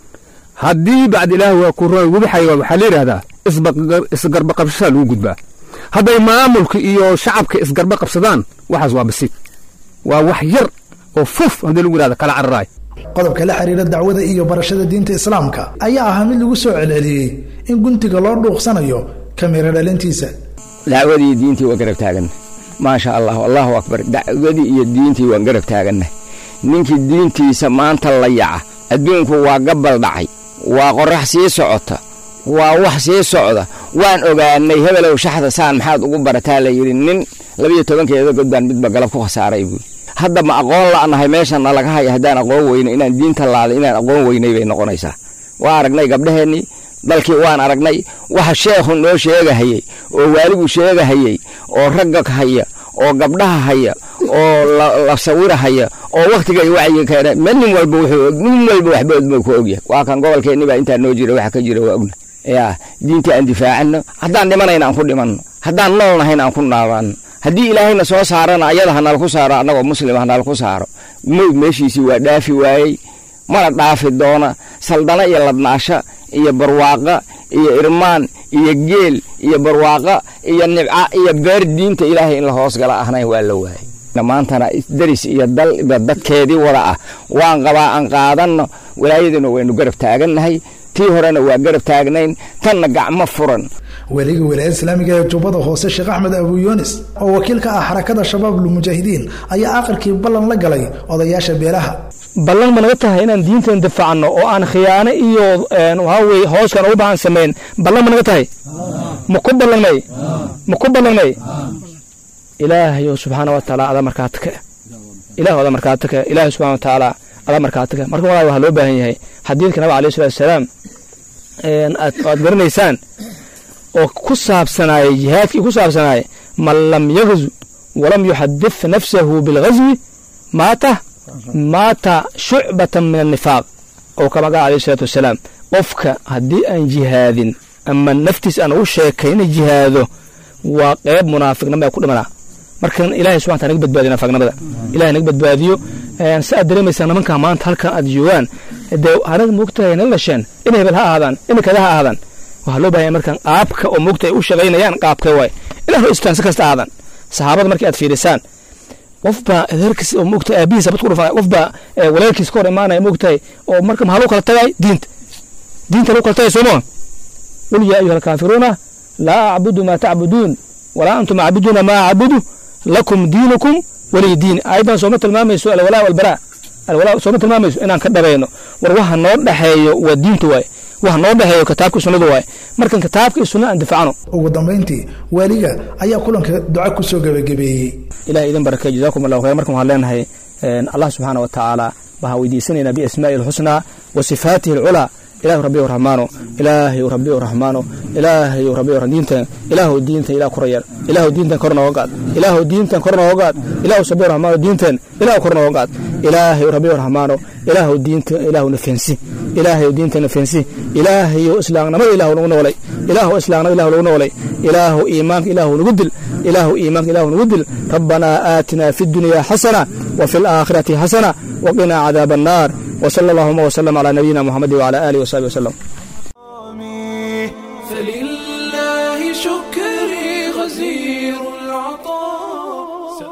haddii bacd ilaah waa ku roon webi xayawaan waxaa la yidhaahdaa isgarba qabsashaa lagu gudbaa hadday maamulka iyo shacabka isgarba qabsadaan waxaas waa basiid waa wax yar oo fuf haddii lagu yidhahda kala cararaay qodobka la xiriira dacwada iyo barashada diinta islaamka ayaa ahaa mid lagu soo celceliyey in guntiga loo dhuuqsanayo kamira dhalintiisa dacwadii diintii waa garab taaganna maasha allah allahu akbar dacwadii iyo diintii waan garab taaganna ninkii diintiisa maanta la yaca adduunku waa gabal dhacay waa qorax sii socota waa wax sii socda waan ogaanay hebelow shaxda saan maxaad ugu barataa la yidhi nin labiyo tobankeeda god baan midba galab ku khasaaray buui hadda ma aqoon la'nahay meeshan nalaga haya haddaan aqoon weyne inaan diinta laaday inaan aqoon weynay bay noqonaysaa waa aragnay gabdhaheennii dalkii waan aragnay waxa sheekhu noo sheegahayey oo waaligu sheegahayey oo ragga haya oo gabdhaha haya oo la sawirahaya oo wakhtiga wacyiga keena ma nin walba wuxuu nin walba waxba odma ku ogyahay waa kan gobolkeenni baa intaa noo jira waxa ka jira waa ogna yaa diintii aan difaacano haddaan dhimanayna aan ku dhimanno haddaan nool nahayna aan ku naabaanno haddii ilaahayna soo saarana ayada hanala ku saaro annagoo muslima hanala ku saaro mowd meeshiisii waa dhaafi waayey mana dhaafi doona saldana iyo ladnaasha iyo barwaaqa iyo irmaan iyo geel iyo barwaaqa iyo nibca iyo beer diinta ilaahay in la hoos gala ahnayn waa la waayey maantana daris iyo dalba dadkeedii wada ah waan qabaa aan qaadanno walaayaduna waynu garab taagannahay tii horena waa garab taagnayn tanna gacmo furan weliga wilaayada islaamiga ee jubbada hoose sheekh axmed abu yunis oo wakiil ka ah xarakada shabaab lmujaahidiin ayaa aqalkii ballan la galay odayaasha beelaha ballan ma naga tahay inaan diintan difaacno oo aan khiyaano iyo waxaa weye hooskan ugu baahan samayn ballan ma naga tahay ma ku ballanay ma ku ballanay ilaahayo subxaana wa tacaala ada markaa taka ilah ada markaa taka ilaahay subxana wa tacaala ada markaa taka marka walaal waxaa loo baahan yahay xadiidka nabiga alayh salatu wasalaam aad garanaysaan oo ku saabsanaayay jihaadkii ku saabsanaayay man lam yagzu walam yuxadif nafsahu bilghazwi maata maata shucbatan min annifaaq oo kama qaal alayh salaatu wasalaam qofka haddii aan jihaadin ama naftiis aan ugu sheekayna jihaado waa qeyb munaafiqnimo ee ku dhimanaa markan ilahay subxana taala naga badbaadiyo nafaaqnimada ilahay naga badbaadiyo si aad dareemaysaa nimanka maanta halkan aad joogaan dee anaga moogtahay nala dhasheen in hebel ha ahaadaan in kada ha ahaadaan waxaa loo bahanya markan qaabka oo moogta ay u shaqaynayaan qaabkee waay inaa istaan si kasta ahaadaan saxaabada markii aad fiirisaan qofbaa adeerkiis oo moogta aabihiis abad ku dhufan qofbaa walaalkiis ka hor imaanaya moogtahay oo marka maxaa lagu kala tagay diinta diinta lagu kala tagay sooma qul yaa ayuha alkaafiruuna laa acbudu maa tacbuduun walaa antum acbuduuna maa acbudu lakum diinukum waliy diin aayaddan sooma tilmaamayso alwalaa walbaraa alwalaa sooma tilmaamayso inaan ka dhabayno war waxa noo dhexeeyo waa diinta waaye waxa noo dhexeeyo kitaabka iyo sunnada waaye markan kitaabka iyo sunna aan difacno ugu dambayntii waaliga ayaa kulanka duca ku soo gebagabeeyey ilahay idin barakay jazaakum allahu khayr markan waxaan leenahay allah subxaana wa tacaala waxaan weydiisanaynaa biasmaa'ihi alxusnaa wa sifaatihi alculaa ilaahu rabbi raxmaano ilaahay rabbi raxmaano ilaahay rabbi diintan ilaahu diintan ilaah korayar ilaahu diintan kor nooga qaad ilaahu diintan kor nooga qaad ilaahu sabbi raxmaano diintan ilaahu kor nooga qaad ilaahay rabbi raxmaano ilaahu diinta ilaahu nafensi ilaahay diinta nafensi ilaahay islaamnimada ilaahu nagu noolay ilaahu islaamnimada ilaahu nagu noolay ilaahu iimaanka ilaahu nagu dil ilaahu iimaanka ilaahu nagu dil rabbanaa aatina fi dunya xasana وفي الآخرة حسنة وقنا عذاب النار وصلى اللهم وسلم على نبينا محمد وعلى آله وصحبه وسلم فلله شكري غزير العطاء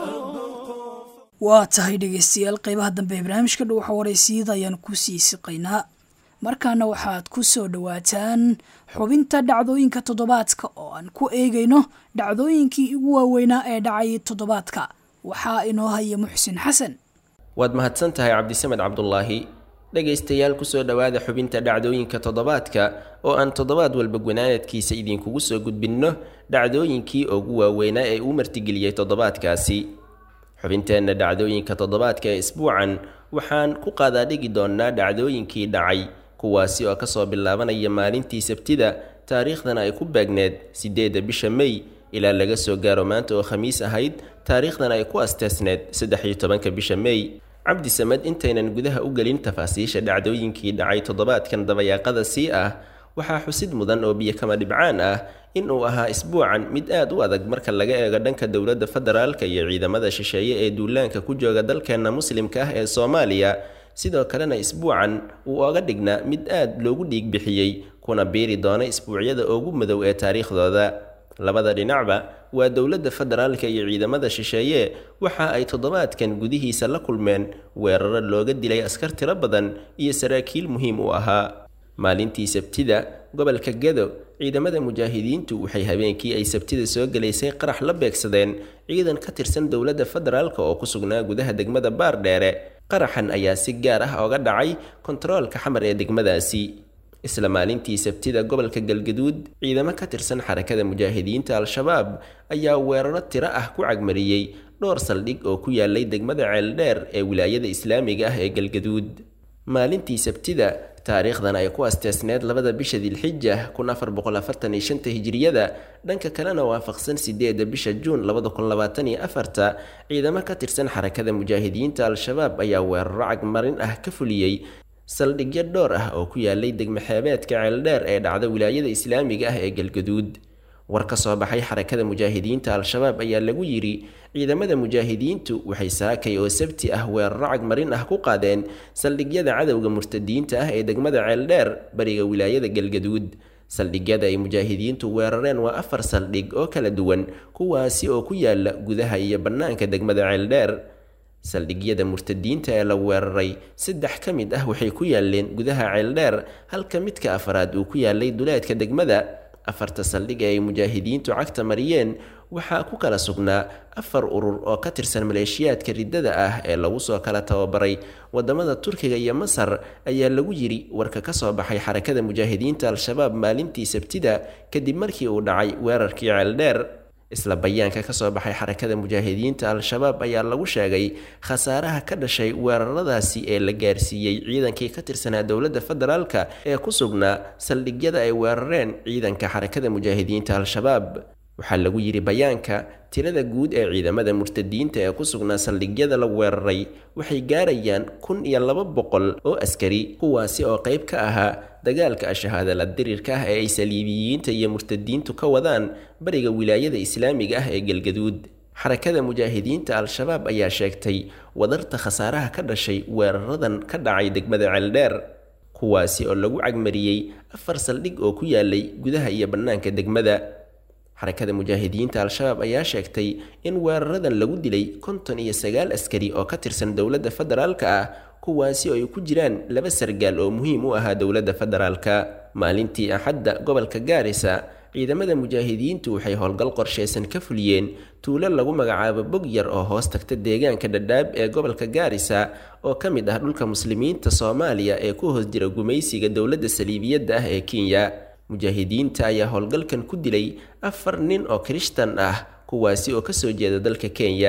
waa tahay dhegaystayaal qeybaha dambe ee barnaamijka dhow waxa waraysiyada ayaan ku sii siqaynaa markaana waxaad ku soo dhowaataan xubinta dhacdooyinka toddobaadka oo aan ku eegayno dhacdooyinkii ugu waaweynaa ee dhacay toddobaadka waxaa inoo haya muxsin xasan waad mahadsan tahay cabdisamed cabdulaahi dhegaystayaal kusoo dhowaada xubinta dhacdooyinka toddobaadka oo aan toddobaad walba gunaanadkiisa idinkugu soo gudbinno dhacdooyinkii ugu waaweynaa ee uu martigeliyey toddobaadkaasi xubinteenna dhacdooyinka toddobaadka ee isbuucan waxaan ku qaadaadhigi doonnaa dhacdooyinkii dhacay kuwaasi oo kasoo bilaabanaya maalintii sabtida taariikhdana ay ku beegneed siddeedda bisha mey ilaa laga soo gaaro maanta oo khamiis ahayd taariikhdan ay ku asteesneed saddex iyo tobanka bisha mey cabdi samed intaynan gudaha u gelin tafaasiisha dhacdooyinkii dhacay toddobaadkan dabayaaqada sii ah waxaa xusid mudan oo biyo kama dhibcaan ah in uu ahaa isbuucan mid aad u adag marka laga eego dhanka dowladda federaalka iyo ciidamada shisheeye ee duulaanka ku jooga dalkeenna muslimka ah ee soomaaliya sidoo kalena isbuucan uu oga dhignaa mid aad loogu dhiig bixiyey kuna biiri doona isbuucyada ugu madow ee taariikhdooda labada dhinacba waa dowladda federaalka iyo ciidamada shisheeye waxa ay toddobaadkan gudihiisa la kulmeen weeraro looga dilay askar tiro badan iyo saraakiil muhiim u ahaa maalintii sabtida gobolka gedo ciidamada mujaahidiintu waxay habeenkii ay sabtida soo gelaysay qarax la beegsadeen ciidan ka tirsan dowladda federaalka oo ku sugnaa gudaha degmada baardheere qaraxan ayaa si gaar ah oga dhacay kontaroolka xamar ee degmadaasi isla maalintii sabtida gobolka galgaduud ciidamo ka tirsan xarakada mujaahidiinta al-shabaab ayaa weeraro tiro ah ku cagmariyey dhowr saldhig oo ku yaalay degmada ceeldheer ee wilaayada islaamiga ah ee galgaduud maalintii sabtida taariikhdan ay ku asteesneed labada bisha dilxija kun afar boqol afartan iyo shanta hijiriyada dhanka kalena waafaqsan sideeda bisha juun labada kun labaatan iyo afarta ciidamo ka tirsan xarakada mujaahidiinta al-shabaab ayaa weeraro cagmarin ah ka fuliyey saldhigyo dhowr ah oo ku yaalay degmaxeebeedka ceeldheer ee dhacda wilaayada islaamiga ah ee galgaduud war ka soo baxay xarakada mujaahidiinta al-shabaab ayaa lagu yidhi ciidamada mujaahidiintu waxay saakay oo sabti ah weeraro cagmarin ah ku qaadeen saldhigyada cadowga murtadiinta ah ee degmada ceeldheer bariga wilaayada galgaduud saldhigyada ay mujaahidiintu weerareen waa afar saldhig oo kala duwan kuwaasi oo ku yaala gudaha iyo bannaanka degmada ceeldheer saldhigyada murtadiinta ee la weeraray saddex ka mid ah waxay ku yaaleen gudaha ceeldheer halka midka afaraad uu ku yaalay duleedka degmada afarta saldhig ee ay mujaahidiintu cagta mariyeen waxaa ku kala sugnaa afar urur oo ka tirsan maleeshiyaadka riddada ah ee lagu soo kala tababaray wadamada turkiga iyo masar ayaa lagu yidhi warka ka soo baxay xarakada mujaahidiinta al-shabaab maalintii sabtida kadib markii uu dhacay weerarkii ceeldheer isla bayaanka ka soo baxay xarakada mujaahidiinta al-shabaab ayaa lagu sheegay khasaaraha ka dhashay weeraradaasi ee la gaarsiiyey ciidankii ka tirsanaa dowladda federaalka ee ku sugnaa saldhigyada ay weerareen ciidanka xarakada mujaahidiinta al-shabaab waxaa lagu yidhi bayaanka tirada guud ee ciidamada murtadiinta ee ku sugnaa saldhigyada la weeraray waxay gaarayaan kun iyo laba boqol oo askari kuwaasi oo qayb ka ahaa dagaalka ashahaadala dirirka ah ee ay saliibiyiinta iyo murtadiintu ka wadaan bariga wilaayada islaamiga ah ee galgaduud xarakada mujaahidiinta al-shabaab ayaa sheegtay wadarta khasaaraha ka dhashay weeraradan ka dhacay degmada ceeldheer kuwaasi oo lagu cagmariyey afar saldhig oo ku yaalay gudaha iyo bannaanka degmada xarakada mujaahidiinta al-shabaab ayaa sheegtay in weeraradan lagu dilay konton iyo sagaal askari oo ka tirsan dowladda federaalka ah kuwaasi oo ay ku jiraan laba sargaal oo muhiim u ahaa dowladda federaalka maalintii axadda gobolka gaarisa ciidamada mujaahidiintu waxay howlgal qorsheysan ka fuliyeen tuulo lagu magacaabo bog yar oo hoos tagta deegaanka dhadhaab ee gobolka gaarisa oo ka mid ah dhulka muslimiinta soomaaliya ee ku hoos jira gumaysiga dowladda saliibiyadda ah ee kenya mujaahidiinta ayaa howlgalkan ku dilay afar nin oo kirishtan ah kuwaasi oo kasoo jeeda dalka kenya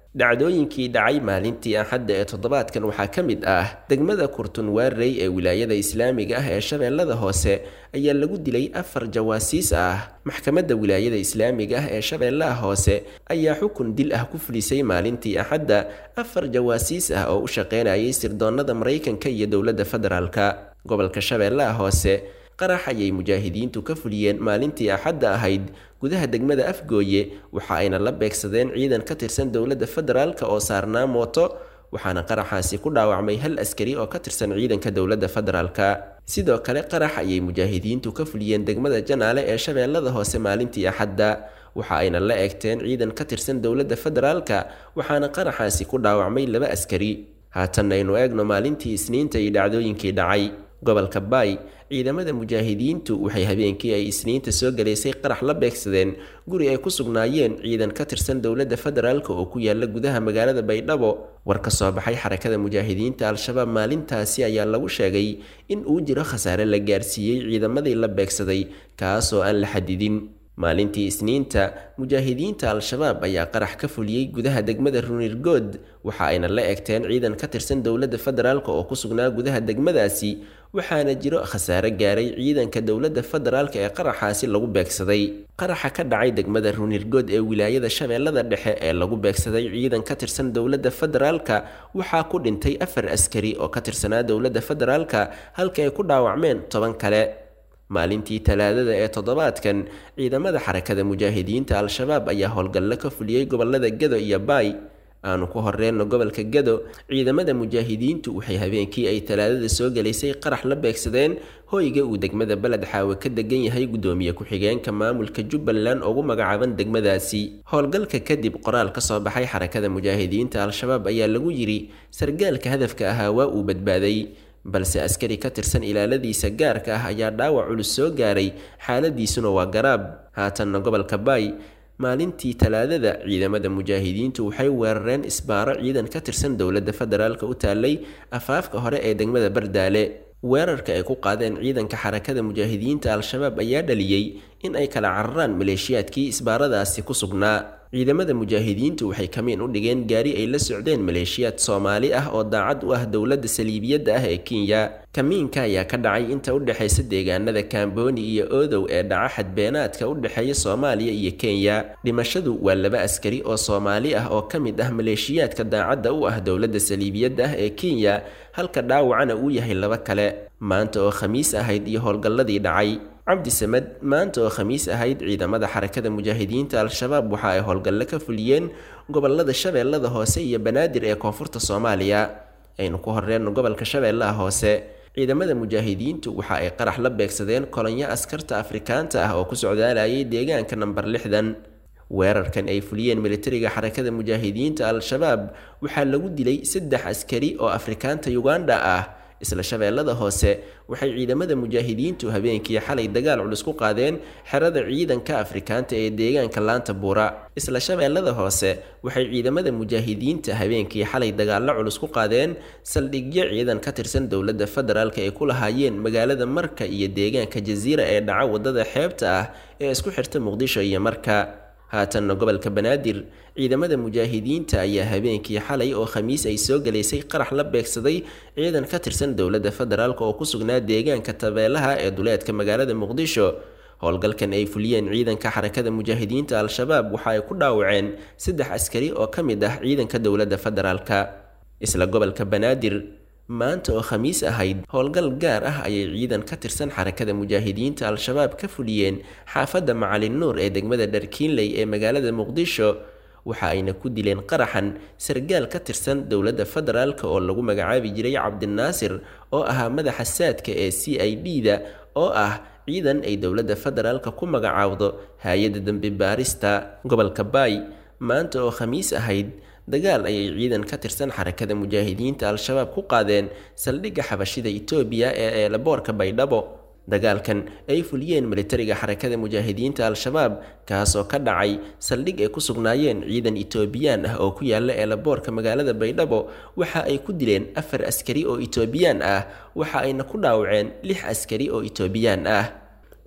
dhacdooyinkii dhacay maalintii axadda ee toddobaadkan waxaa ka mid ah degmada kurtunwaarey ee wilaayada islaamiga ah ee shabeellada hoose ayaa lagu dilay afar jawaasiis ah maxkamadda wilaayada islaamiga ah ee shabeellaha hoose ayaa xukun dil ah ku fulisay maalintii axadda afar jawaasiis ah oo u shaqeynayay sirdoonnada maraykanka iyo dowladda federaalka gobolka shabeellaha hoose qarax ayay mujaahidiintu ka fuliyeen maalintii axadda ahayd gudaha degmada afgooye waxa ayna la beegsadeen ciidan ka tirsan dowladda federaalk oo saarnaa mooto waxaana qaraxaasi ku dhaawacmay hal askari oo ka tirsan ciidanka dowladda federaalka sidoo kale qarax ayay mujaahidiintu ka fuliyeen degmada janaale ee shabeellada hoose maalintii axadda waxa ayna la eegteen ciidan ka tirsan dowladda federaalka waxaana qaraxaasi ku dhaawacmay laba askari haatan aynu eegno maalintii isniinta iyo dhacdooyinkii dhacay gobolka baay ciidamada mujaahidiintu waxay habeenkii ay isniinta soo galaysay qarax la beegsadeen guri ay ku sugnaayeen ciidan ka tirsan dowladda federaalk oo ku yaala gudaha magaalada baydhabo war ka soo baxay xarakada mujaahidiinta al-shabaab maalintaasi ayaa lagu sheegay in uu jiro khasaare la gaarsiiyey ciidamadii la beegsaday kaasoo aan la xadidin maalintii isniinta mujaahidiinta al-shabaab ayaa qarax ka fuliyey gudaha degmada runirgood waxa ayna la egteen ciidan ka tirsan dowladda federaalk oo ku sugnaa gudaha degmadaasi waxaana jiro khasaare gaaray ciidanka dowladda federaalk ee qaraxaasi lagu beegsaday qaraxa ka dhacay degmada runirgood ee wilaayada shabeellada dhexe ee lagu beegsaday ciidan ka tirsan dowladda federaalka waxaa ku dhintay afar askari oo ka tirsanaa dowladda federaalka halka ay ku dhaawacmeen toban kale maalintii talaadada ee toddobaadkan ciidamada xarakada mujaahidiinta al-shabaab ayaa howlgallo ka fuliyey gobolada gado iyo baay aanu ku horreenno gobolka gado ciidamada mujaahidiintu waxay habeenkii ay talaadada soo galaysay qarax la beegsadeen hoyga uu degmada beled xaawe ka degan yahay guddoomiye ku-xigeenka maamulka jubbaland ugu magacaaban degmadaasi howlgalka kadib qoraal ka soo baxay xarakada mujaahidiinta al-shabaab ayaa lagu yidhi sargaalka hadafka ahaa waa uu badbaaday balse askari ka tirsan ilaaladiisa gaarka ah ayaa dhaawac culus soo gaaray xaaladiisuna waa garaab haatanna gobolka baay maalintii talaadada ciidamada mujaahidiintu waxay weerareen isbaaro ciidan ka tirsan dowladda federaalk u taallay afaafka hore ee degmada bardaale weerarka ay ku qaadeen ciidanka xarakada mujaahidiinta al-shabaab ayaa dhaliyey in ay kala cararaan maleeshiyaadkii isbaaradaasi ku sugnaa ciidamada mujaahidiintu waxay kamiin u dhigeen gaari ay la socdeen maleeshiyaad soomaali ah oo daacad u ah dowladda saliibiyadda ah ee kenya kamiinka ayaa ka dhacay inta u dhexaysa deegaanada kamboni iyo odow ee dhaca xadbeenaadka u dhexeeya soomaaliya iyo kenya dhimashadu waa laba askari oo soomaali ah oo ka mid ah maleeshiyaadka daacadda u ah dowladda saliibiyadda ah ee kenya halka dhaawacana uu yahay laba kale maanta oo khamiis ahayd iyo howlgalladii dhacay cabdi samed maanta oo khamiis ahayd ciidamada xarakada mujaahidiinta al-shabaab waxa ay howlgallo ka fuliyeen gobolada shabeellada hoose iyo banaadir ee koonfurta soomaaliya aynu ku horreenno gobolka shabeellaha hoose ciidamada mujaahidiintu waxa ay qarax la beegsadeen kolonyo askarta afrikaanta ah oo ku socdaalayay deegaanka namber lixdan weerarkan ay fuliyeen militariga xarakada mujaahidiinta al-shabaab waxaa lagu dilay saddex askari oo afrikaanta uganda ah isla shabeellada hoose waxay ciidamada mujaahidiintu habeenkii xalay dagaal culus ku qaadeen xerada ciidanka afrikaanta ee deegaanka laanta buura isla shabeellada hoose waxay ciidamada mujaahidiinta habeenkii xalay dagaallo culus ku qaadeen saldhigyo ciidan ka tirsan dowladda federaalk ay ku lahaayeen magaalada marka iyo deegaanka jasiira ee dhaca wadada xeebta ah ee isku xirta muqdisho iyo marka haatanna gobolka banaadir ciidamada mujaahidiinta ayaa habeenkii xalay oo khamiis ay soo galaysay qarax la beegsaday ciidan ka tirsan dowladda federaalk oo ku sugnaa deegaanka tabeelaha ee duleedka magaalada muqdisho howlgalkan ay fuliyeen ciidanka xarakada mujaahidiinta al-shabaab waxa ay ku dhaawaceen saddex askari oo ka mid ah ciidanka dowladda federaalka isla gobolka banaadir maanta oo khamiis ahayd howlgal gaar ah ayay ciidan ka tirsan xarakada mujaahidiinta al-shabaab ka fuliyeen xaafadda macalin nuur ee degmada dharkiinley ee magaalada muqdisho waxa ayna ku dileen qaraxan sargaal ka tirsan dowladda federaalk oo lagu magacaabi jiray cabdinaasir oo ahaa madaxa saadka ee c i d da oo ah ciidan ay dowladda federaalka ku magacaawdo hay-adda dembi baarista gobolka baay maanta oo khamiis ahayd dagaal ayay ciidan ka tirsan xarakada mujaahidiinta al-shabaab ku qaadeen saldhigga xabashida itoobiya ee eelaboorka baydhabo dagaalkan ay fuliyeen militariga xarakada mujaahidiinta al-shabaab kaasoo ka dhacay saldhig ay ku sugnaayeen ciidan itoobiyaan ah oo ku yaala eelaboorka magaalada baydhabo waxa ay ku dileen afar askari oo itoobiyaan ah waxa ayna ku dhaawaceen lix askari oo itoobiyaan ah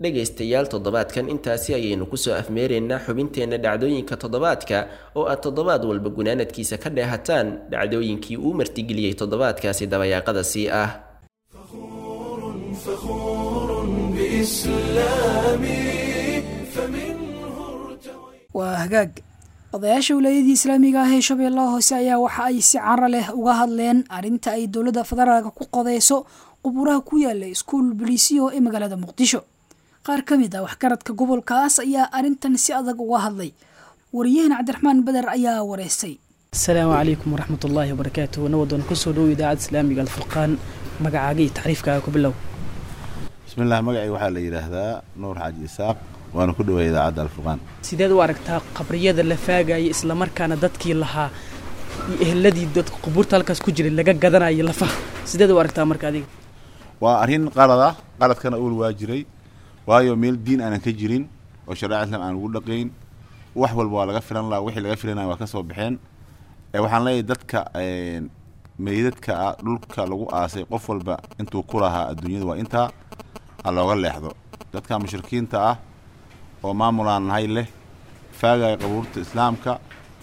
dhegaystayaal toddobaadkan intaasi ayaynu kusoo afmeeraynaa xubinteenna dhacdooyinka toddobaadka oo aad toddobaad walba gunaanadkiisa ka dheehataan dhacdooyinkii uu martigeliyey toddobaadkaasi dabayaaqada sii ah waa hagaag odayaasha wilaayadii islaamiga ah ee shabeellaha hoose ayaa waxa ay si cara leh uga hadleen arrinta ay dowladda federaalka ku qodeyso qubuuraha ku yaala iskuul boliisiyo ee magaalada muqdisho qaar ka mid ah waxgaradka gobolkaas ayaa arrintan si adag uga hadlay wariyahan cabdiraxmaan beder ayaa wareystay asalaamu calaykum waraxmat ullaahi wabarakaatuh nawadoon kusoo dhow idaacadda islaamiga alfurqaan magacaaga iyo taxriifkaaga ku bilow bismillaah magacay waxaa la yidhaahdaa nuur xaaji isaaq waana ku dhawaya idaacadda alfurqaan sideed u aragtaa qabriyada la faagaya islamarkaana dadkii lahaa iyo eheladii dadka qubuurta halkaas ku jiray laga gadanayo lafaha sideed u aragtaa marka adiga waa arrin qalad ah qaladkana uul waa jiray waayo meel diin aanan ka jirin oo shareeca islam aan ugu dhaqayn wax walba waa laga filan laha wixii laga filanaya waa ka soo baxeen waxaan leeyahay dadka meydadka ah dhulka lagu aasay qof walba intuu ku lahaa adduunyada waa intaa ha looga leexdo dadka mushrikiinta ah oo maamulaan nahay leh faagaya qabuurta islaamka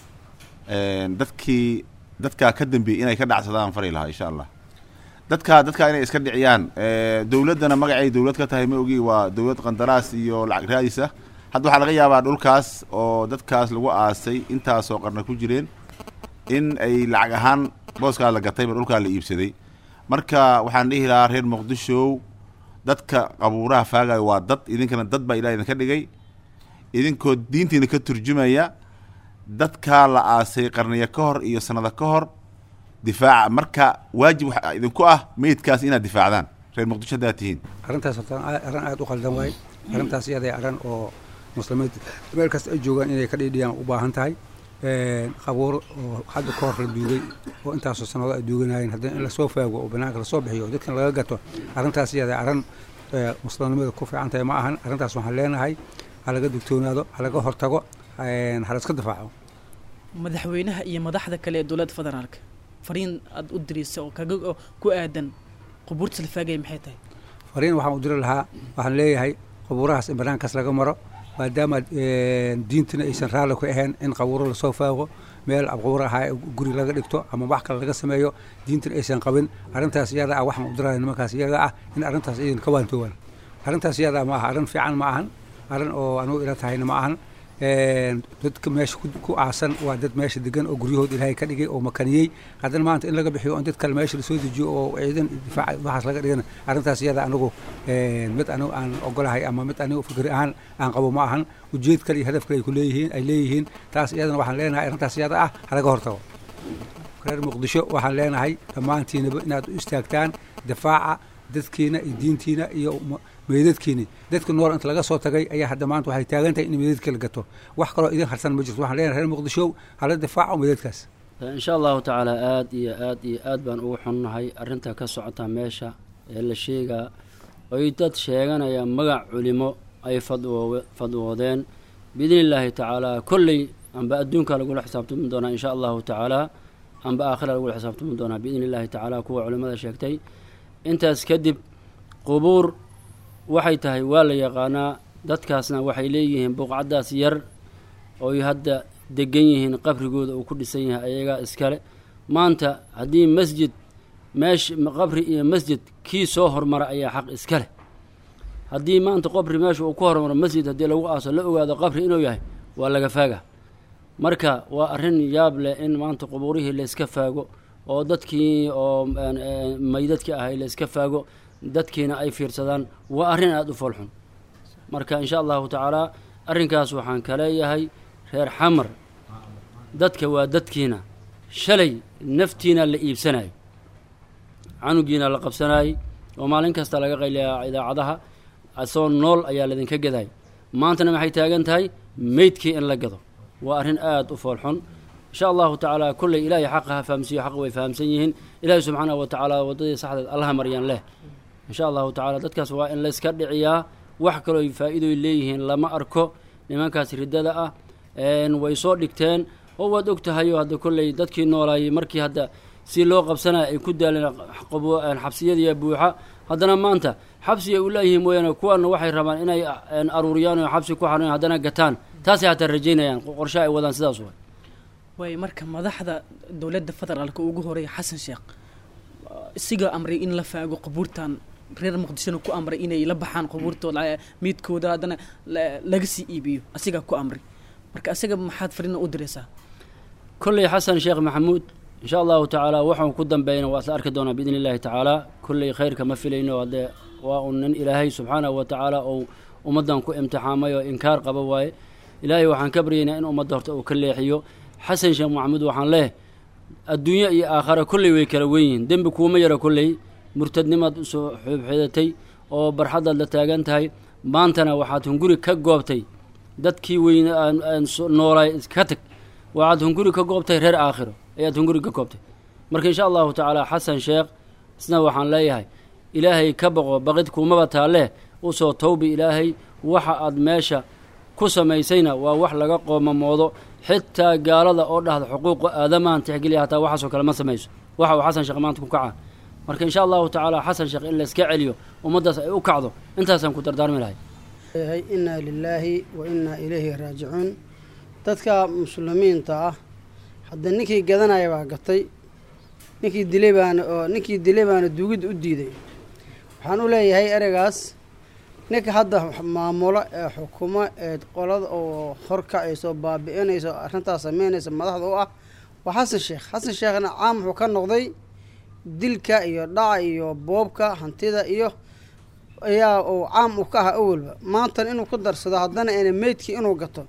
dadkii dadkaa ka dambeeyey inay ka dhacsadaan fari lahaa insha allah dadkaa dadkaa inay iska dhiciyaan dowladdana magacay dowlad ka tahay ma ogi waa dowlad qandaraas iyo lacag raadis ah hadda waxaa laga yaabaa dhulkaas oo dadkaas lagu aasay intaasoo qarna ku jireen in ay lacag ahaan booskaa la gatayba dhulkaa la iibsaday marka waxaan dhihi lahaa reer muqdishow dadka qabuuraha faagayo waa dad idinkana dad baa ilaah idinka dhigay idinkoo diintiina ka turjumaya dadkaa la aasay qarniyo ka hor iyo sanado ka hor difaaca marka waajib waxaa idinku ah meydkaas inaad difaacdaan reer muqdisho haddaad tihiin arrintaas horta arrin aada u qaldan waay arrintaas iyaday arrin oo muslimiinta meel kasta ay joogaan inay ka dhiidhiyaan u baahan tahay qabuur oo hadda ka hor la duugay oo intaasoo sanado ay duuganayeen haddana in lasoo faago oo banaanka lasoo bixiyo oo dadkan laga gato arrintaas iyada arrin muslimnimada ku fiican tahay ma ahan arrintaas waxaan leenahay ha laga digtoonaado ha laga hortago ha la iska difaaco madaxweynaha iyo madaxda kale ee dowladda federaalka fariin aada u diraysa oo kaga oo ku aadan qubuurta la faagaya maxay tahay fariin waxaan u diri lahaa waxaan leeyahay qabuurahaas in banaankaas laga maro maadaama diintina aysan raalli ku ahayn in qabuuro lasoo faago meel qabuur ahaa guri laga dhigto ama wax kale laga sameeyo diintina aysan qabin arrintaas iyada ah waxaan u diraya nimankaas iyaga ah in arrintaas iyadan ka waantoogaan arrintaas iyada ma aha arrin fiican ma ahan arrin oo anugu ila tahayna ma ahan dadka meesha ku aasan waa dad meesha degan oo guryahood ilaahay ka dhigay oo makaniyey haddana maanta in laga bixiyo on dad kale meesha lasoo dejiyo oo ciidan difaac waxaas laga dhigana arrintaas iyada anigu mid anigu aan ogolahay ama mid anigu fikri ahaan aan qabo ma ahan ujeed kale iyo hadaf kale ay ku leeyihiin ay leeyihiin taas iyadana waxaan leenahay arrintaas iyada ah halaga hortago reer muqdisho waxaan leenahay dhammaantiinaba inaad u istaagtaan difaaca dadkiina iyo diintiina iyo meydadkiini dadka nool inta laga soo tagay ayaa hadda maanta waxay taagan tahay in meydadka la gato wax kaloo idin harsan ma jirto waxaan leenahay reer muqdisho hala difaaco meydadkaas insha allahu tacaala aada iyo aad iyo aad baan ugu xunnahay arrinta ka socota meesha ee la sheegaa oy dad sheeganaya magac culimo ay fadwo fadwoodeen biidni illaahi tacaala kolley amba adduunka lagula xisaabtami doonaa insha allahu tacaala amba aakhira lagula xisaabtami doonaa biidni illaahi tacaala kuwa culimada sheegtay intaas kadib qubuur waxay tahay waa la yaqaanaa dadkaasna waxay leeyihiin buqcaddaas yar oy hadda degan yihiin qabrigooda uu ku dhisan yahay ayagaa iskale maanta haddii masjid meesh qabri iyo masjid kii soo hormara ayaa xaq iska leh haddii maanta qabri meesha uu ku hormaro masjid haddii lagu aaso la ogaado qabri inuu yahay waa laga faaga marka waa arrin yaab leh in maanta qubuurihii layska faago oo dadkii oo maydadkii ahay layska faago dadkiina ay fiirsadaan waa arrin aada u foolxun marka insha allahu tacaala arrinkaas waxaan ka leeyahay reer xamar dadka waa dadkiina shalay naftiina la iibsanayo canugiina la qabsanayay oo maalin kasta laga qayliyaa idaacadaha asagoo nool ayaa laydinka gaday maantana maxay taagan tahay meydkii in la gado waa arrin aada u foolxun insha allahu tacaala kolley ilaahay xaqa ha fahamsiiyo xaq way fahamsan yihiin ilaahay subxaanahu wa tacaala waddadii saxdeed allaha maryan leh insha allahu tacala dadkaas waa in layska dhiciyaa wax kaloo faa'iidoy leeyihiin lama arko nimankaas riddada ah way soo dhigteen oo waad og tahayo hadda kolley dadkii noolaayay markii hadda si loo qabsanaya ay ku daaleen xabsiyadiiya buuxa haddana maanta xabsi ay u leeyihiin mooyaane kuwana waxay rabaan inay aruuriyaan oo xabsi ku xarun haddana gataan taasay hataa rajaynayaan qorshe ay wadaan sidaas way waay marka madaxda dowladda federaalka ugu horeeya xasan sheekh isiga amray in la faago qubuurtan reer muqdishona ku amray inay la baxaan qubuurtooda miidkooda haddana laga sii iibiyo asigaa ku amray marka isaga maxaad farina u diraysaa kolley xasan sheekh maxamuud insha allahu tacaala waxaan ku dambeeyna waa isla arki doonaa biidni illahi tacaala kolley khayrka ma filayno haddee waa un nin ilaahay subxaanahu wa tacaala ou ummaddan ku imtixaamay oo inkaar qaba waaye ilaahay waxaan ka baryaynaa in ummadda horta uu ka leexiyo xasan sheekh maxamuud waxaan leeh adduunyo iyo aakhara kolley way kala wen yihiin dembi kuuma yara kolley murtadnimaad usoo xoobxeedatay oo barxaddaad la taagan tahay maantana waxaad hunguri ka goobtay dadkii weyne noolaay ka tag waxaad hunguri ka goobtay reer aakhiro ayaad hunguri ka goobtay marka insha allahu tacaala xasan sheekh isna waxaan leeyahay ilaahay ka baqo baqid kuumaba taalleh usoo tawbi ilaahay waxa aad meesha ku samaysayna waa wax laga qoomamoodo xitaa gaalada oo dhahda xuquuqa aadamaan tixgeliya hataa waxaasoo kale ma samayso waxa uu xasan sheekh maanta ku kacaa marka insha allahu tacaala xasan sheekh in layska celiyo ummaddaas ay u kacdo intaasaan ku dardaarmi lahay yahay innaa lilaahi wa innaa ilayhi raajicuun dadka muslimiinta ah hadda ninkii gadanaya baa gatay ninkii dilay baana oo ninkii dilay baana duugidda u diiday waxaan u leeyahay ereygaas ninka hadda maamulo ee xukumo ee qolada oo horkacayso baabi'inayso arrintaas sameynaysa madaxda u ah waa xasan sheekh xasan sheekhna caam wuxuu ka noqday dilka iyo dhaca iyo boobka hantida iyo ayaa uu caam u ka ahaa awalba maantan inuu ku darsado haddana eena meydkii inuu gato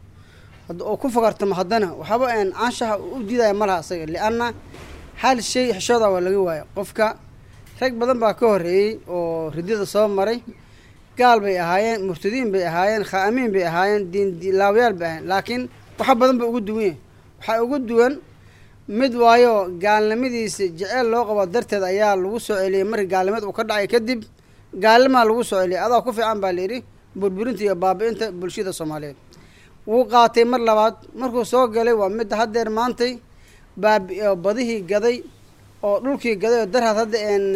oo ku fakartamo haddana waxaba een canshaha u diidaya ma laha isaga lianna hal shay xishooda waa laga waaya qofka rag badan baa ka horreeyey oo ridida soo maray gaal bay ahaayeen murtadiin bay ahaayeen khaa'amiin bay ahaayeen diinlaawayaal bay ahaayeen laakiin waxa badan ba ugu duwan yahay waxaa ugu duwan mid waayo gaalnimadiisa jeceyl loo qabo darteed ayaa lagu soo celiyey markii gaalnimad uu ka dhacay kadib gaalnimaa lagu soo celiyay adaa ku fiican baa layidhi burburinta iyo baabi'inta bulshada soomaaliyeed wuu qaatay mar labaad markuu soo galay waa midda haddeer maantay baabi badihii gaday oo dhulkii gaday oo darhaad hadda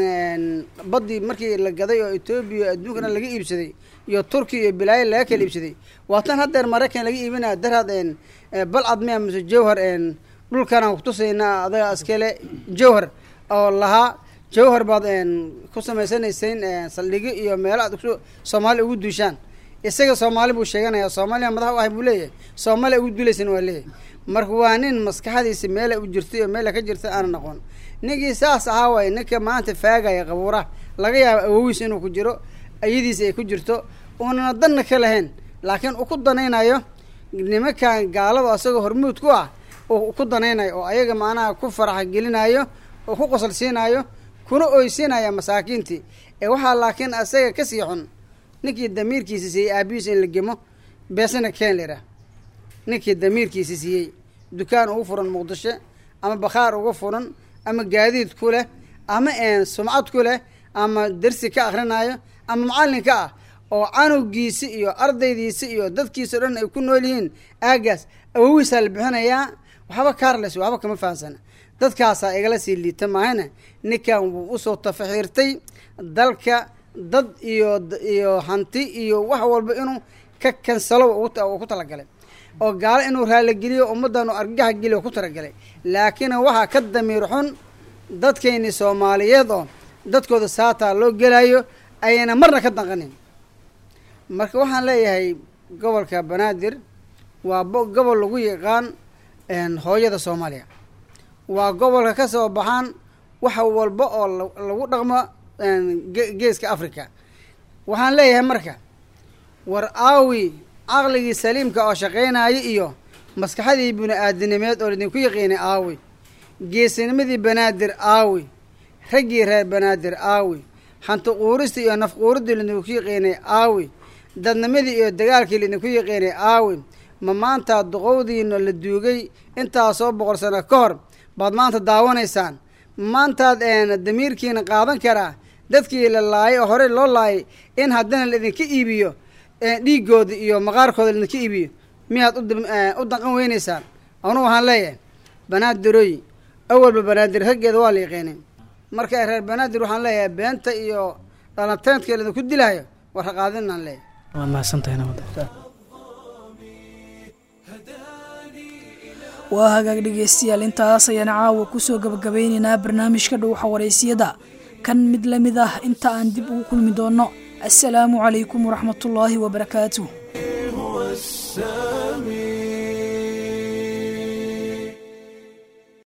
n baddii markii la gaday oo etoobiya adduunkana laga iibsaday iyo turkiya iyo bilaayo laga kala iibsaday waa tan haddeer maraykan laga iibinaya darhaad n balcad miya mise jawhar n dhulkanaan kutusaynaa adaga askale jawhar oo lahaa jawhar baad ku samaysanayseen saldhigyo iyo meelo aad soomaaliya ugu duushaan isaga soomaali buu sheeganaya soomaaliya madax u ahay buu leeyahay soomaaliya ugu duulaysan waa leeyahay marka waa nin maskaxdiisa meela u jirtay oo meela ka jirta aanan aqoon ninkii saas ahaa waay ninka maanta faagaya qabuuraha laga yaabo awowiis inuu ku jiro ayadiisa ay ku jirto uunana danna ka lahayn laakiin uu ku danaynayo nimankan gaalada asagoo hormuud ku ah uu ku danaynayo oo ayaga macnaha ku faraxa gelinayo oo ku qosol siinayo kuna oysinaya masaakiintii ee waxaa laakiin asaga kasii xun ninkii damiirkiisa siiyey aabihiisa in la gemo beesana keen lira ninkii damiirkiisa siiyey dukaan ugu furan muqdisho ama bakhaar uga furan ama gaadiid ku leh ama sumcad ku leh ama dersi ka akhrinayo ama macallinka ah oo canugiisi iyo ardaydiisi iyo dadkiisa o dhan ay ku nool yihiin aagaas awowiisaa la bixinayaa waxba kaarles waxba kama fahamsana dadkaasaa igala sii liita maahana ninkan wuu usoo tafaxiirtay dalka dad iyo iyo hanti iyo wax walba inuu ka kansalo uu ku talagalay oo gaalo inuu raaligeliyo ummaddan uu argaxa geliyo ku talagalay laakiin waxaa ka damiir xun dadkayni soomaaliyeed oo dadkooda saataa loo gelayo ayayna marna ka danqanin marka waxaan leeyahay gobolka banaadir waa gobol lagu yaqaan hooyada soomaaliya waa gobolka ka soo baxaan wax walba oo lagu dhaqmo geeska africa waxaan leeyahay marka war aawi caqligii saliimka oo shaqaynaya iyo maskaxadii bini aadinimeed oo idinku yaqiinay aawi geesinimadii banaadir aawi raggii reer banaadir aawi hanti quuristii iyo naf quuridii laidinku yaqiinay aawi dadnimadii iyo dagaalkii laidinku yaqiinay aawi ma maanta duqowdiina la duugay intaasoo boqol sano ka hor baad maanta daawanaysaan maantaad damiirkiina qaadan karaa dadkii la laayay oo horey loo laayay in haddana laidinka iibiyo dhiigooda iyo maqaarkooda laidinka iibiyo miyaad u danqan weynaysaan anuu waxaan leeyahay banaadirooy awalba banaadir raggeeda waa la yaqiinay marka reer banaadir waxaan leeyahay beenta iyo dhalanteedka idinku dilaayo war ha qaadinaan leeyahay waad mahadsantahay nabad waa hagaag dhegeystayaal intaas ayaan caawa kusoo gabagabeyneynaa barnaamijka dhowxa wareysiyada kan mid la mid ah inta aan dib ugu kulmi doonno assalaamu calaykum waraxmatullaahi wabarakaatuh